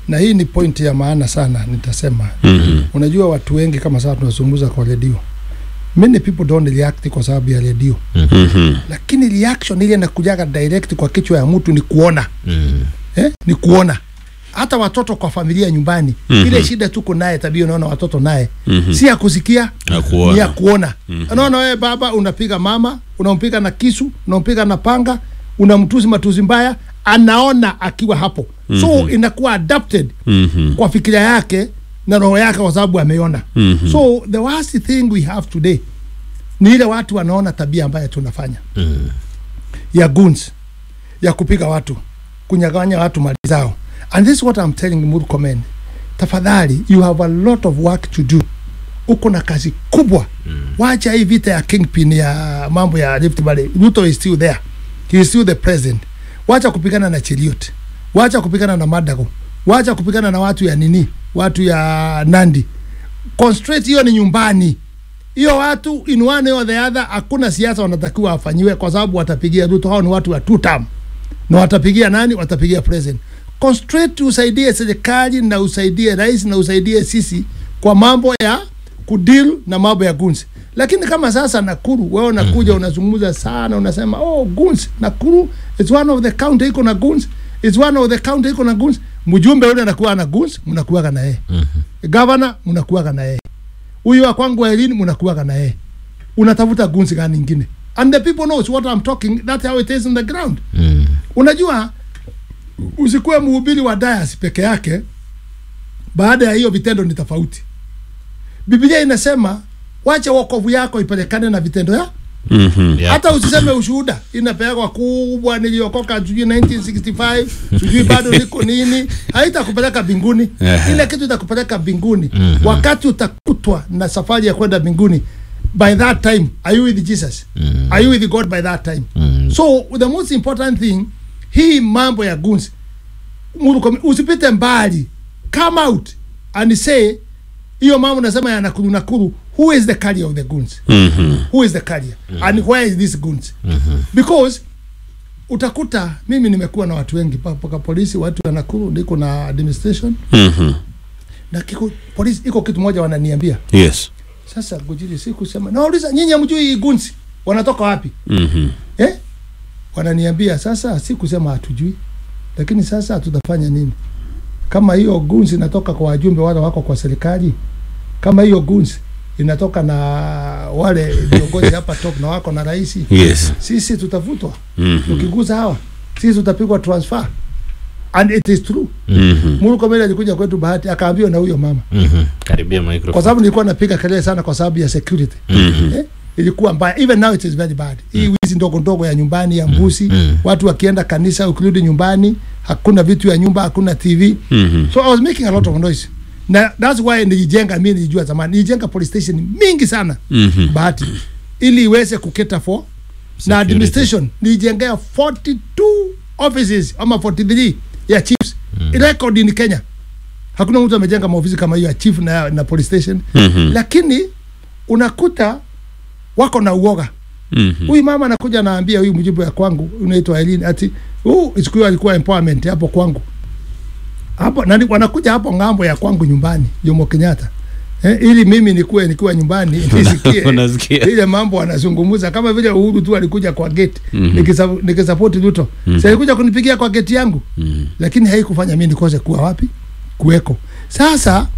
na hii ni point ya maana sana nitasema Mhm. unajua watu wengi kama sasa tunazungumza kwa redio many people don't react kwa sababu ya redio Mhm. lakini reaction ile inakujaga direct kwa kichwa ya mtu ni kuona Mm. eh? ni kuona hata watoto kwa familia nyumbani Mhm. ile shida tuko naye tabia unaona watoto naye Mhm. si ya kusikia Na ni kuona. ya kuona Mhm. unaona wewe baba unapiga mama unampiga na kisu unampiga na panga unamtusi matusi mbaya anaona akiwa hapo so Mhm. inakuwa adapted Mhm. kwa fikira yake na roho yake kwa sababu ameona Mhm. so the worst thing we have today ni ile watu wanaona tabia ambayo tunafanya Mm. ya guns ya kupiga watu kunyaganya watu mali zao and this is what I'm telling Murkomen tafadhali you have a lot of work to do uko na kazi kubwa mm. wacha hii vita ya kingpin ya mambo ya Rift Valley Ruto is still there he is still the president wacha kupigana na Cheriot wacha kupigana na Madago wacha kupigana na watu ya nini watu ya Nandi concentrate hiyo ni nyumbani hiyo watu in one or the other hakuna siasa wanatakiwa wafanyiwe kwa sababu watapigia Ruto. Hao ni watu wa two term na watapigia nani? Watapigia president. Concentrate, usaidie serikali na usaidie rais na usaidie sisi kwa mambo ya kudeal na mambo ya guns. Lakini kama sasa Nakuru, wewe unakuja unazungumza sana, unasema oh, guns Nakuru it's one of the county iko na guns, it's one of the county iko na guns. Mjumbe yule anakuwa na guns, mnakuwaga na yeye. Governor mnakuwaga na yeye huyu wa kwangu wa elini mnakuwaga na yeye unatafuta gunzi gani ingine and the people knows what I'm talking that's how it is on the ground Mm. unajua usikuwe mhubiri wa dias peke yake baada ya hiyo vitendo ni tofauti biblia inasema wacha wokovu yako ipelekane na vitendo ya Mhm. Yeah. hata usiseme ushuhuda inapewa kubwa niliokoka sijui 1965 sijui bado niko nini haitakupeleka mbinguni Ehe. ile kitu itakupeleka mbinguni Mhm. wakati utakutwa na safari ya kwenda mbinguni by that time are you with jesus Mm. are you with god by that time Mm. so the most important thing hii mambo ya guns Muru- usipite mbali come out and say hiyo mambo nasema ya nakuru nakuru who is the carrier of the guns Mhm. who is the carrier and where is this guns because utakuta mimi nimekuwa na watu wengi mpaka polisi watu wa Nakuru niko na administration Mhm. na kiko polisi iko kitu moja wananiambia Yes. sasa gujiri si kusema nauliza nyinyi hamjui hii gunzi wanatoka wapi Mhm. eh wananiambia sasa si kusema hatujui lakini sasa tutafanya nini kama hiyo gunzi inatoka kwa wajumbe wale wako kwa serikali kama hiyo gunzi inatoka na wale viongozi hapa top na wako na rais Yes. sisi tutavutwa Mhm. tukiguza hawa sisi tutapigwa transfer and it is true Mhm. Murkomen alikuja kwetu bahati akaambiwa na huyo mama Mhm. Karibia kwa microphone. sababu nilikuwa napiga kelele sana kwa sababu ya security Mhm. eh? ilikuwa mbaya even now it is very bad hii wizi ndogo ndogo ya nyumbani ya mbusi Mm. watu wakienda kanisa ukirudi nyumbani hakuna vitu ya nyumba hakuna tv Mhm. so i was making a lot of noise na that's why nilijenga mi nilijua zamani nilijenga police station mingi sana Mhm. bahati ili iweze kuketa for na administration nilijengea 42 offices ama 43 ya chiefs mm. record in Kenya hakuna mtu amejenga maofisi kama hiyo ya chief na, na police station Mhm. lakini unakuta wako na uoga Mhm. huyu mama anakuja anaambia huyu mjibu ya kwangu unaitwa Eileen ati huu siku hiyo alikuwa empowerment hapo kwangu hapo nani wanakuja hapo ng'ambo ya kwangu nyumbani Jomo Kenyatta eh, ili mimi nikuwe nikiwa nyumbani nisikie Unasikia? ile mambo wanazungumza kama vile Uhuru tu alikuja kwa gate Mhm. nikisa- nikisupport Ruto Mhm. sasa alikuja kunipigia kwa gate yangu Mhm. lakini haikufanya mimi nikose kuwa wapi kuweko sasa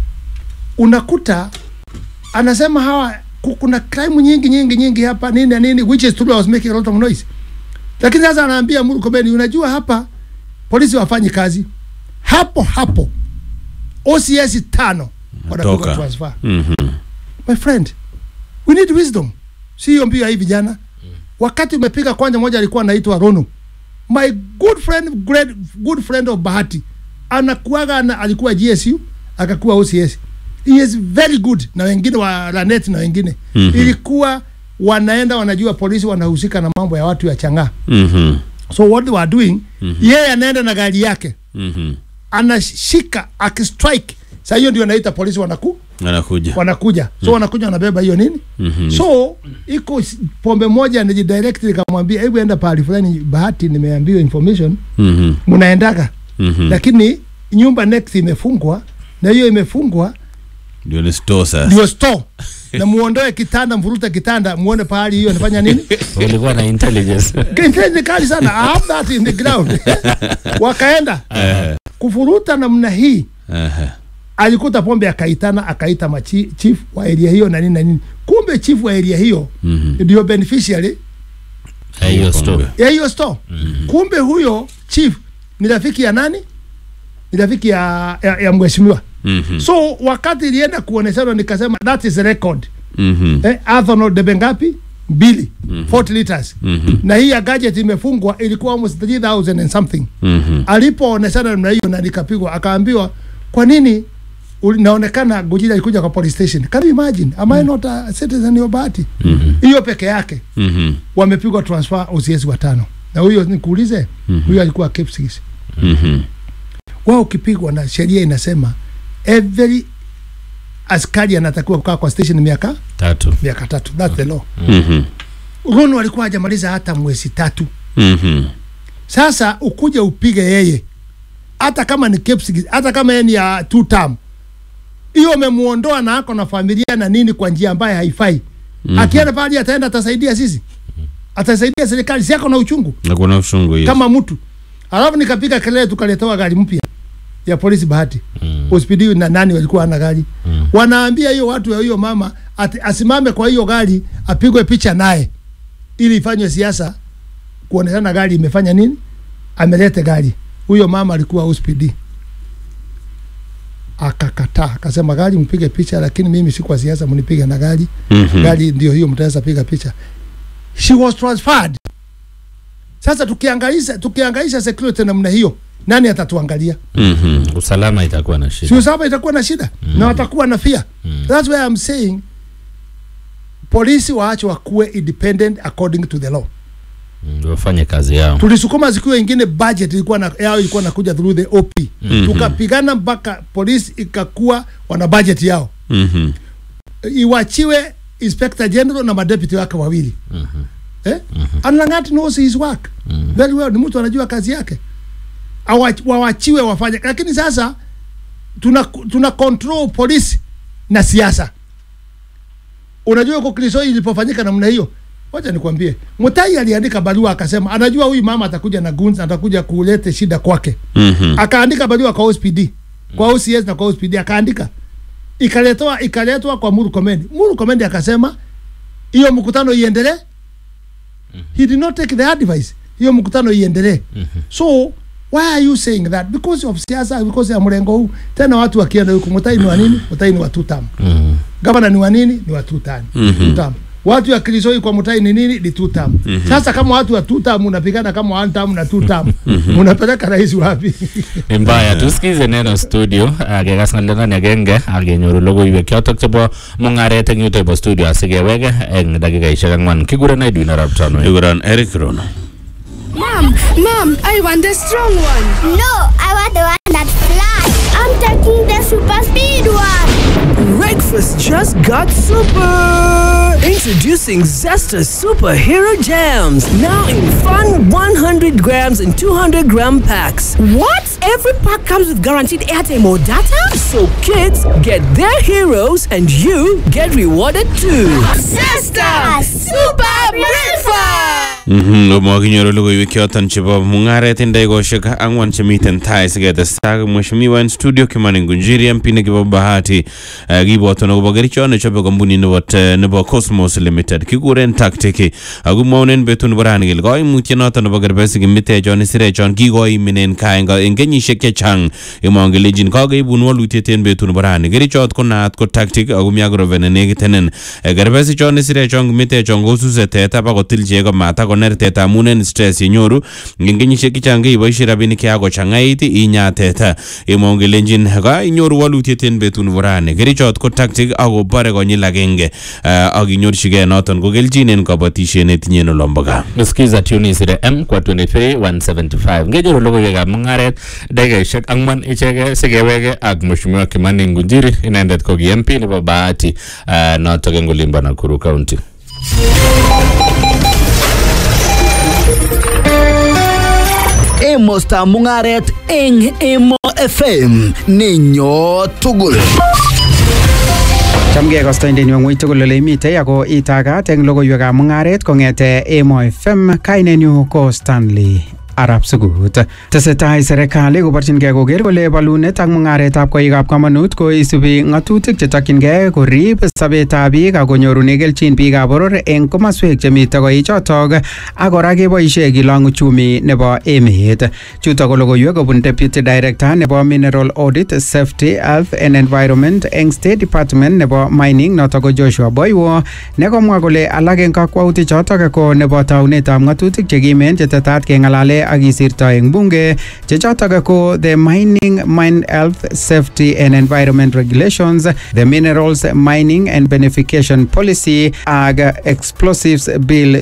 unakuta anasema hawa ku- kuna crime nyingi nyingi nyingi hapa nini na nini which is true I was making a lot of noise lakini sasa anaambia Murkomen unajua hapa polisi wafanyi kazi hapo hapo OCS tano wanapigwa Toka. transfer Mhm. my friend we need wisdom si hiyo mbio ya hii vijana wakati umepiga kwanja moja alikuwa anaitwa Rono my good friend great good friend of Bahati anakuaga ana, alikuwa GSU akakuwa OCS he is very good na wengine wa Lanet na wengine Mhm. ilikuwa wanaenda wanajua polisi wanahusika na mambo ya watu ya chang'aa Mhm. so what they were doing yeye anaenda na gari yake Mhm. anashika akistrike saa hiyo ndio anaita polisi wanaku Anakuja. wanakuja so wanakuja wanabeba hiyo nini Mhm. so iko s- pombe moja nijidirect nikamwambia hebu enda pahali fulani bahati nimeambiwa information Mhm. mnaendaga Mhm. lakini nyumba next imefungwa na hiyo imefungwa ndio ni store sasa ndio store na muondoe kitanda mvurute kitanda muone pahali hiyo inafanya nini ulikuwa na intelligence Intelligence kali sana I have that in the ground wakaenda kufuruta namna hii Ehe. alikuta pombe akaitana akaita machi, chief wa area hiyo na nini na nini kumbe chief wa area hiyo Mhm. ndio beneficiary Eh, hiyo story ya hiyo store kumbe huyo chief ni rafiki ya nani ni rafiki ya, ya, ya mheshimiwa Mhm. so wakati ilienda kuoneshana nikasema that is record Mhm. eh, ethanol debe ngapi mbili 40 liters na hii ya gadget imefungwa ilikuwa almost 3000 and something Mhm. alipooneshana namna hiyo na nikapigwa akaambiwa kwa nini uli- naonekana Gujira alikuja kwa police station can you imagine am I not a citizen wa Bahati hiyo peke yake Mhm. wamepigwa transfer OCS watano na huyo nikuulize huyo alikuwa Kipsigis Mhm. wao ukipigwa na sheria inasema every askari anatakiwa kukaa kwa station miaka tatu miaka tatu that's the law Mhm. Rono alikuwa hajamaliza hata mwezi tatu Mhm. sasa ukuje upige yeye hata kama ni Kipsigis hata kama yeye ni ya two term hiyo umemuondoa na ako na familia na nini kwa njia ambayo haifai mm-hmm. akienda pale ataenda atasaidia sisi atasaidia serikali si ako na uchungu na kuna ushungu hiyo kama mtu alafu nikapiga kelele tukaletewa gari mpya ya polisi bahati hospitali na nani walikuwa ana gari wanaambia hiyo watu ya hiyo mama ati, asimame kwa hiyo gari apigwe picha naye ili ifanywe siasa kuonekana gari imefanya nini amelete gari huyo mama alikuwa hospitali akakataa akasema gari mpige picha lakini mimi si kwa siasa mnipige na gari Mhm. gari ndio hiyo mtaweza piga picha she was transferred sasa tukiangaisha tukiangaisha security namna hiyo nani atatuangalia Mhm. usalama itakuwa na si shida usalama itakuwa na shida na watakuwa na fear that's why I'm saying polisi waache wakuwe independent according to the law Mm, wafanye kazi yao tulisukuma zikiwa ingine budget ilikuwa na, yao ilikuwa nakuja through the OP tukapigana mpaka polisi ikakuwa wana budget yao Mhm. iwachiwe inspector general na madeputy wake wawili eh? and Langat knows his work very well, ni mtu anajua kazi yake Awa- wawachiwe wafanye, lakini sasa tuna, tuna control polisi na siasa. Unajua huko Kilisoi ilipofanyika namna hiyo, wacha nikwambie, Mutai aliandika barua akasema anajua huyu mama atakuja na guns, atakuja kulete shida kwake Mhm. akaandika barua kwa OSPD kwa OCS na kwa OSPD akaandika ikaletwa ikaletwa kwa Muru Komendi. Muru Komendi akasema hiyo mkutano iendelee. He did not take the advice. Hiyo mkutano iendelee. So why are you saying that? Because of siasa, because ya mrengo huu. Tena watu wakienda huko Mutai ni wa nini? Mutai ni wa two term. Gavana ni wa nini? Ni wa two term. Two term. Watu ya Kilisoi kwa Mutai ni nini? Ni two term. Sasa kama watu wa two term unapigana kama one term na two term, unapeleka rais wapi? ni mbaya tusikize neno studio akekas ng'alionani agenge akenyoru logoiwek chotok chebo mung'aret eng yuto bo studio asikeweke eng dakikaishek ang'wan kikuren Edwin arap Tanui Ikuran Eric Rono. Mom, mom, I want the strong one. No, I want the one that flies. I'm taking the super speed one. Breakfast just got super! Introducing Zesta Superhero Jams. Now in fun 100 grams and 200 gram packs. What? Every pack comes with guaranteed airtime or data? So kids get their heroes and you get rewarded too. Sister, super breakfast. Mhm, Mwakinyoru logoiwek choton chebo mung'aret en dakikoshek ang'wan chemiten tai siketestai mheshimiwa en studio Kimani Ngunjiri MP nekibo Bahati eh, kibwotun akobo kerichot nechobe kampunit nebo te- nebo Cosmos Limited kikuren Tactic ako mwaunen betut nebo rani kele koimutiet noton nebo kerbesik mitechon isirechon kikoimin en kaa en en kenyisiek chechang imwon kelenjin kakeibun walutiet en betut nebo rani kerichot ko naat ko Tactic ako mi akorobe nenekitenen Eh, kerbesichon isirechon mitechon kosuse teta bakotil chego matakoner teta amun en stress yenyoru en kenyisiek chechang keiboishe rabinik chekakochang'ait inya teta imwon kelenjin ka inyoru walutiet en betut nebo rani kerichot ko Tactic akobore konyil agenge eh, ak inyorchigei noton ko kelchin en kabatisiet netinye en olombo gaa skiza tuni isire m kwa 23 175 ngenyoru logoiwekab mung'aret dakikaishek ang'wan icheke sikeweke ak mheshimiwa Kimani Ngunjiri inendet ko ki MP nebo Bahati uh, notok eng olimbo Nakuru County emostab mung'aret eng Emo FM nenyo tugul. Chamgei kastoindenyu ng'weny tugul ole imitei ako itagat eng logoiwekab mung'aret kong'ete Emo FM kainenyu ko Stanley arap sugut tesetai serikali koborchingei koker kole bolunet ak mung'aretab koikab kamanut ko isubi ng'atutik chetokyingei korib sobetab biik ak konyorune kelchin biikab boror eng komaswek chemite koichotok ak kora keboisie kilong uchumi nebo emet chutok ko logoiwek kobun deputy director nebo mineral audit safety health and environment eng state department nebo mining notok ko joshua boywo nekomwa kole alak eng kakwautik chotok ko nebo taunetab ng'atutik chekimen chetetat keng'alale ak kisirto eng bunge che chotok ko the mining mine health safety and environment regulations the minerals mining and benefication policy ak explosives bill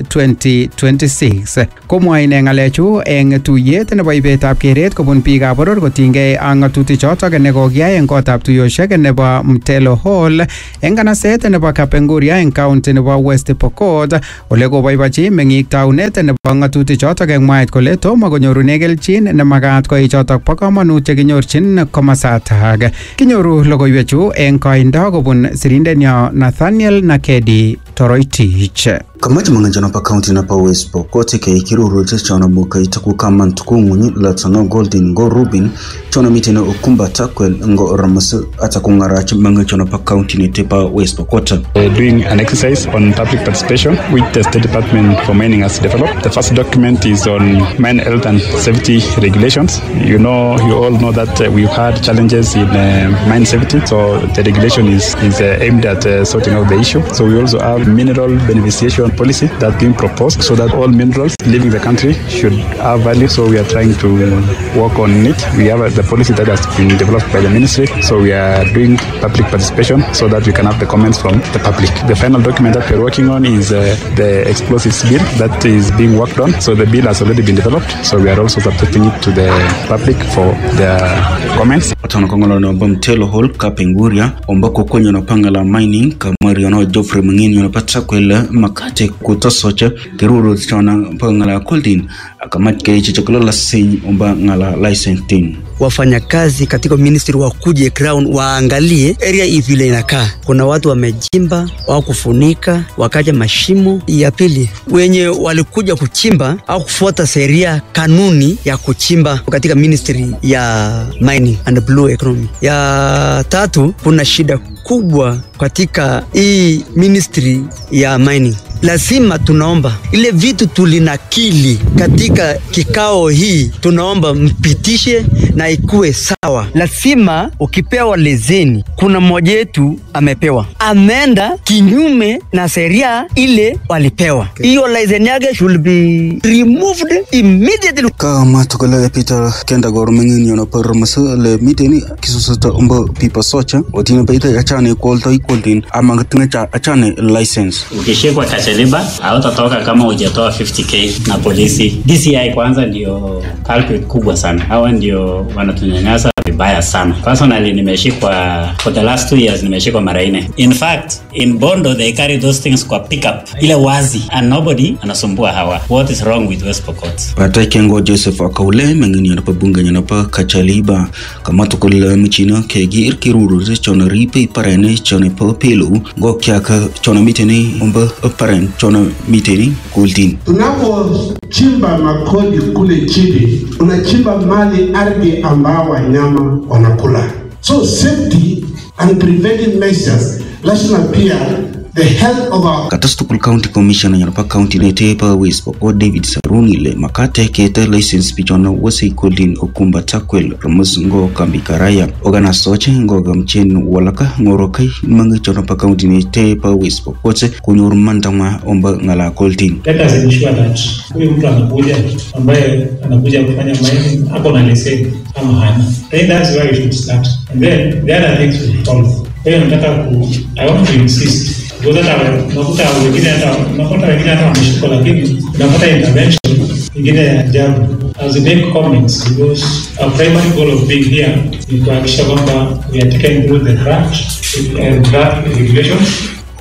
2026 komwa ine ng'alechu eng tuyet nebo ibetab keret kobun biikab boror kotinygei ak ng'atutik chotok nekokiyai eng kotab tuyoshek nebo mtelo hall eng kanaset nebo kapenguria eng county nebo west pokot ole koboibochi meng'ik taunet nebo ng'atutik chotok eng mwaet kole tomo konyorune kelchin nemakat koichotok bo komonut chekinyorchin komasatak kinyoru logoiwechu eng koindo kobun sirindenyo nathaniel nakedi toroitich kamati mang'anjano pa kaunti na pa west pokot ke kiruru chono muka itaku kama ntukungunyi la tano golden go rubin chono mitene okumba takwel ngo ramas atakungarachi mang'anjano pa kaunti ni tepa west pokot uh, doing an exercise on public participation which the State Department for Mining has developed. The first document is on mine health and safety regulations. You know, you all know that uh, we've had challenges in uh, mine safety, so the regulation is, is uh, aimed at uh, sorting out the issue. So we also have mineral beneficiation policy that's being proposed so that all minerals leaving the country should have value. So we are trying to work on it. We have uh, the policy that has been developed by the ministry. So we are doing public participation so that we can have the comments from the public. The final document that we're working on is uh, the explosives bill that is being worked on. So the bill has already been developed. So we are also subjecting it to the public for their comments. Watono kongolo no mtelo hall kapenguria ombako kwenye no panga la mining kamari ono Geoffrey Mangini ono pata kwele makate kutasoche kiruru chona panga la Coldin akamat ke chichokolo la sin omba ngala licensing wafanyakazi katika ministry wakuje ground waangalie area hii vile inakaa. Kuna watu wamejimba au kufunika wakaja mashimo. Ya pili, wenye walikuja kuchimba au kufuata sheria kanuni ya kuchimba katika ministry ya mining and blue economy. Ya tatu, kuna shida kubwa katika hii ministry ya mining lazima tunaomba ile vitu tulinakili katika kikao hii, tunaomba mpitishe na ikuwe sawa. Lazima ukipewa lezeni, kuna mmoja wetu amepewa, ameenda kinyume na sheria ile walipewa, hiyo leseni yake should be removed immediately. kama tokole Peter kenda gor mangini ono par masa le miteni kisusata umba pipa socha otine baita achane kolto ikoldin ama tinga cha achane license ukishikwa kacheliba hautatoka kama hujatoa 50k na polisi. DCI kwanza ndio culprit kubwa sana, hawa ndio wanatunyanyasa vibaya sana. Personally nimeshikwa for the last two years, nimeshikwa mara nne. In fact in Bondo they carry those things kwa pickup ile wazi and nobody anasumbua hawa. What is wrong with West Pokot? Pata kengo Joseph akaule mangini ono pa bunga nyana pa kachaliba kama tokole michina kegi irkiruru chona ripe parene chona pa pelu go kyaka chona miteni umba paren chona miteni kuldin Tunapochimba makodi kule chini, unachimba mali ardhi ambao wanyama wanakula. So safety and preventive measures lazima pia the health of our katas tukul county commissioner nyana pa county ne te pa west pokot david saruni le makate kete license pichona wasi kuldin okumba takwel ramus ngo kambi karaya ogana soche ngo gamchen walaka ngoro kai mangi chona pa county ne te pa west pokot kunyor mandama omba ngala kuldin let us ensure that huyu mtu anakuja ambaye anakuja kufanya mining ako na leseni ama hana then that's where you should start and then the other things will follow kwa hiyo nataka ku i want to insist because hata unakuta wengine hata unakuta wengine hata wameshikwa lakini unapata intervention ingine ya ajabu as we make comments because our primary goal of being here ni kuhakikisha kwamba we are taken through the draft and draft regulations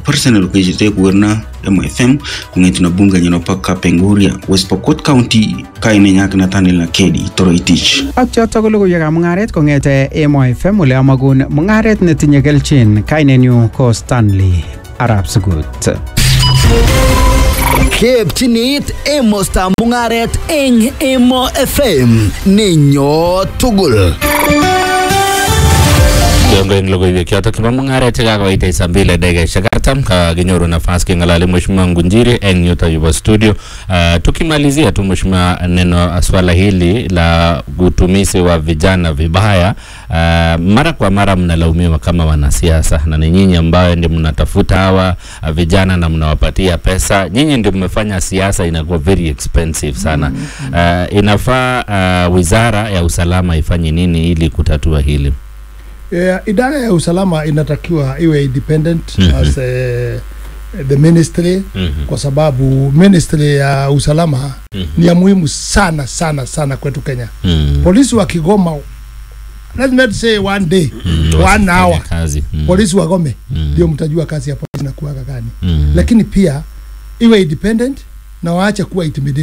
personal kejete kuwerna MFM kung'etu na bunga nyino pa Kapenguria West Pokot County kaine nyak Nathaniel Nakedi Toroitich ak choto ko logoiwekab mung'aret kong'ete Emo FM ole amagun mung'aret netinye kelchin kainenyu ko Stanley Arab Sugut. Kepchinit emostab mung'aret eng Emo FM nenyo tugul. Kiongo eng logoiwek chotok chebo mung'aret chekakoitei saa mbili dakikaishek artam kakinyoru nafas keng'alali mheshimiwa Ngunjiri eng yuto yupo studio. Uh, tukimalizia tu mheshimiwa, neno swala hili la utumizi wa vijana vibaya, uh, mara kwa mara mnalaumiwa kama wanasiasa, na ni nyinyi ambayo ndio mnatafuta hawa uh, vijana na mnawapatia pesa. Nyinyi ndio mmefanya siasa inakuwa very expensive sana. Uh, inafaa uh, wizara ya usalama ifanye nini ili kutatua hili? Yeah, idara ya usalama inatakiwa iwe independent Mhm. as eh, the ministry Mhm. kwa sababu ministry ya usalama Mhm. ni ya muhimu sana sana sana kwetu Kenya. Mm. Polisi wa Kigoma let me say one day Mm, one wasifanye hour kazi. Mm. polisi wagome Mm. ndio mtajua kazi ya polisi na kuwaga gani Mm. lakini pia iwe independent na waache kuwa intimidated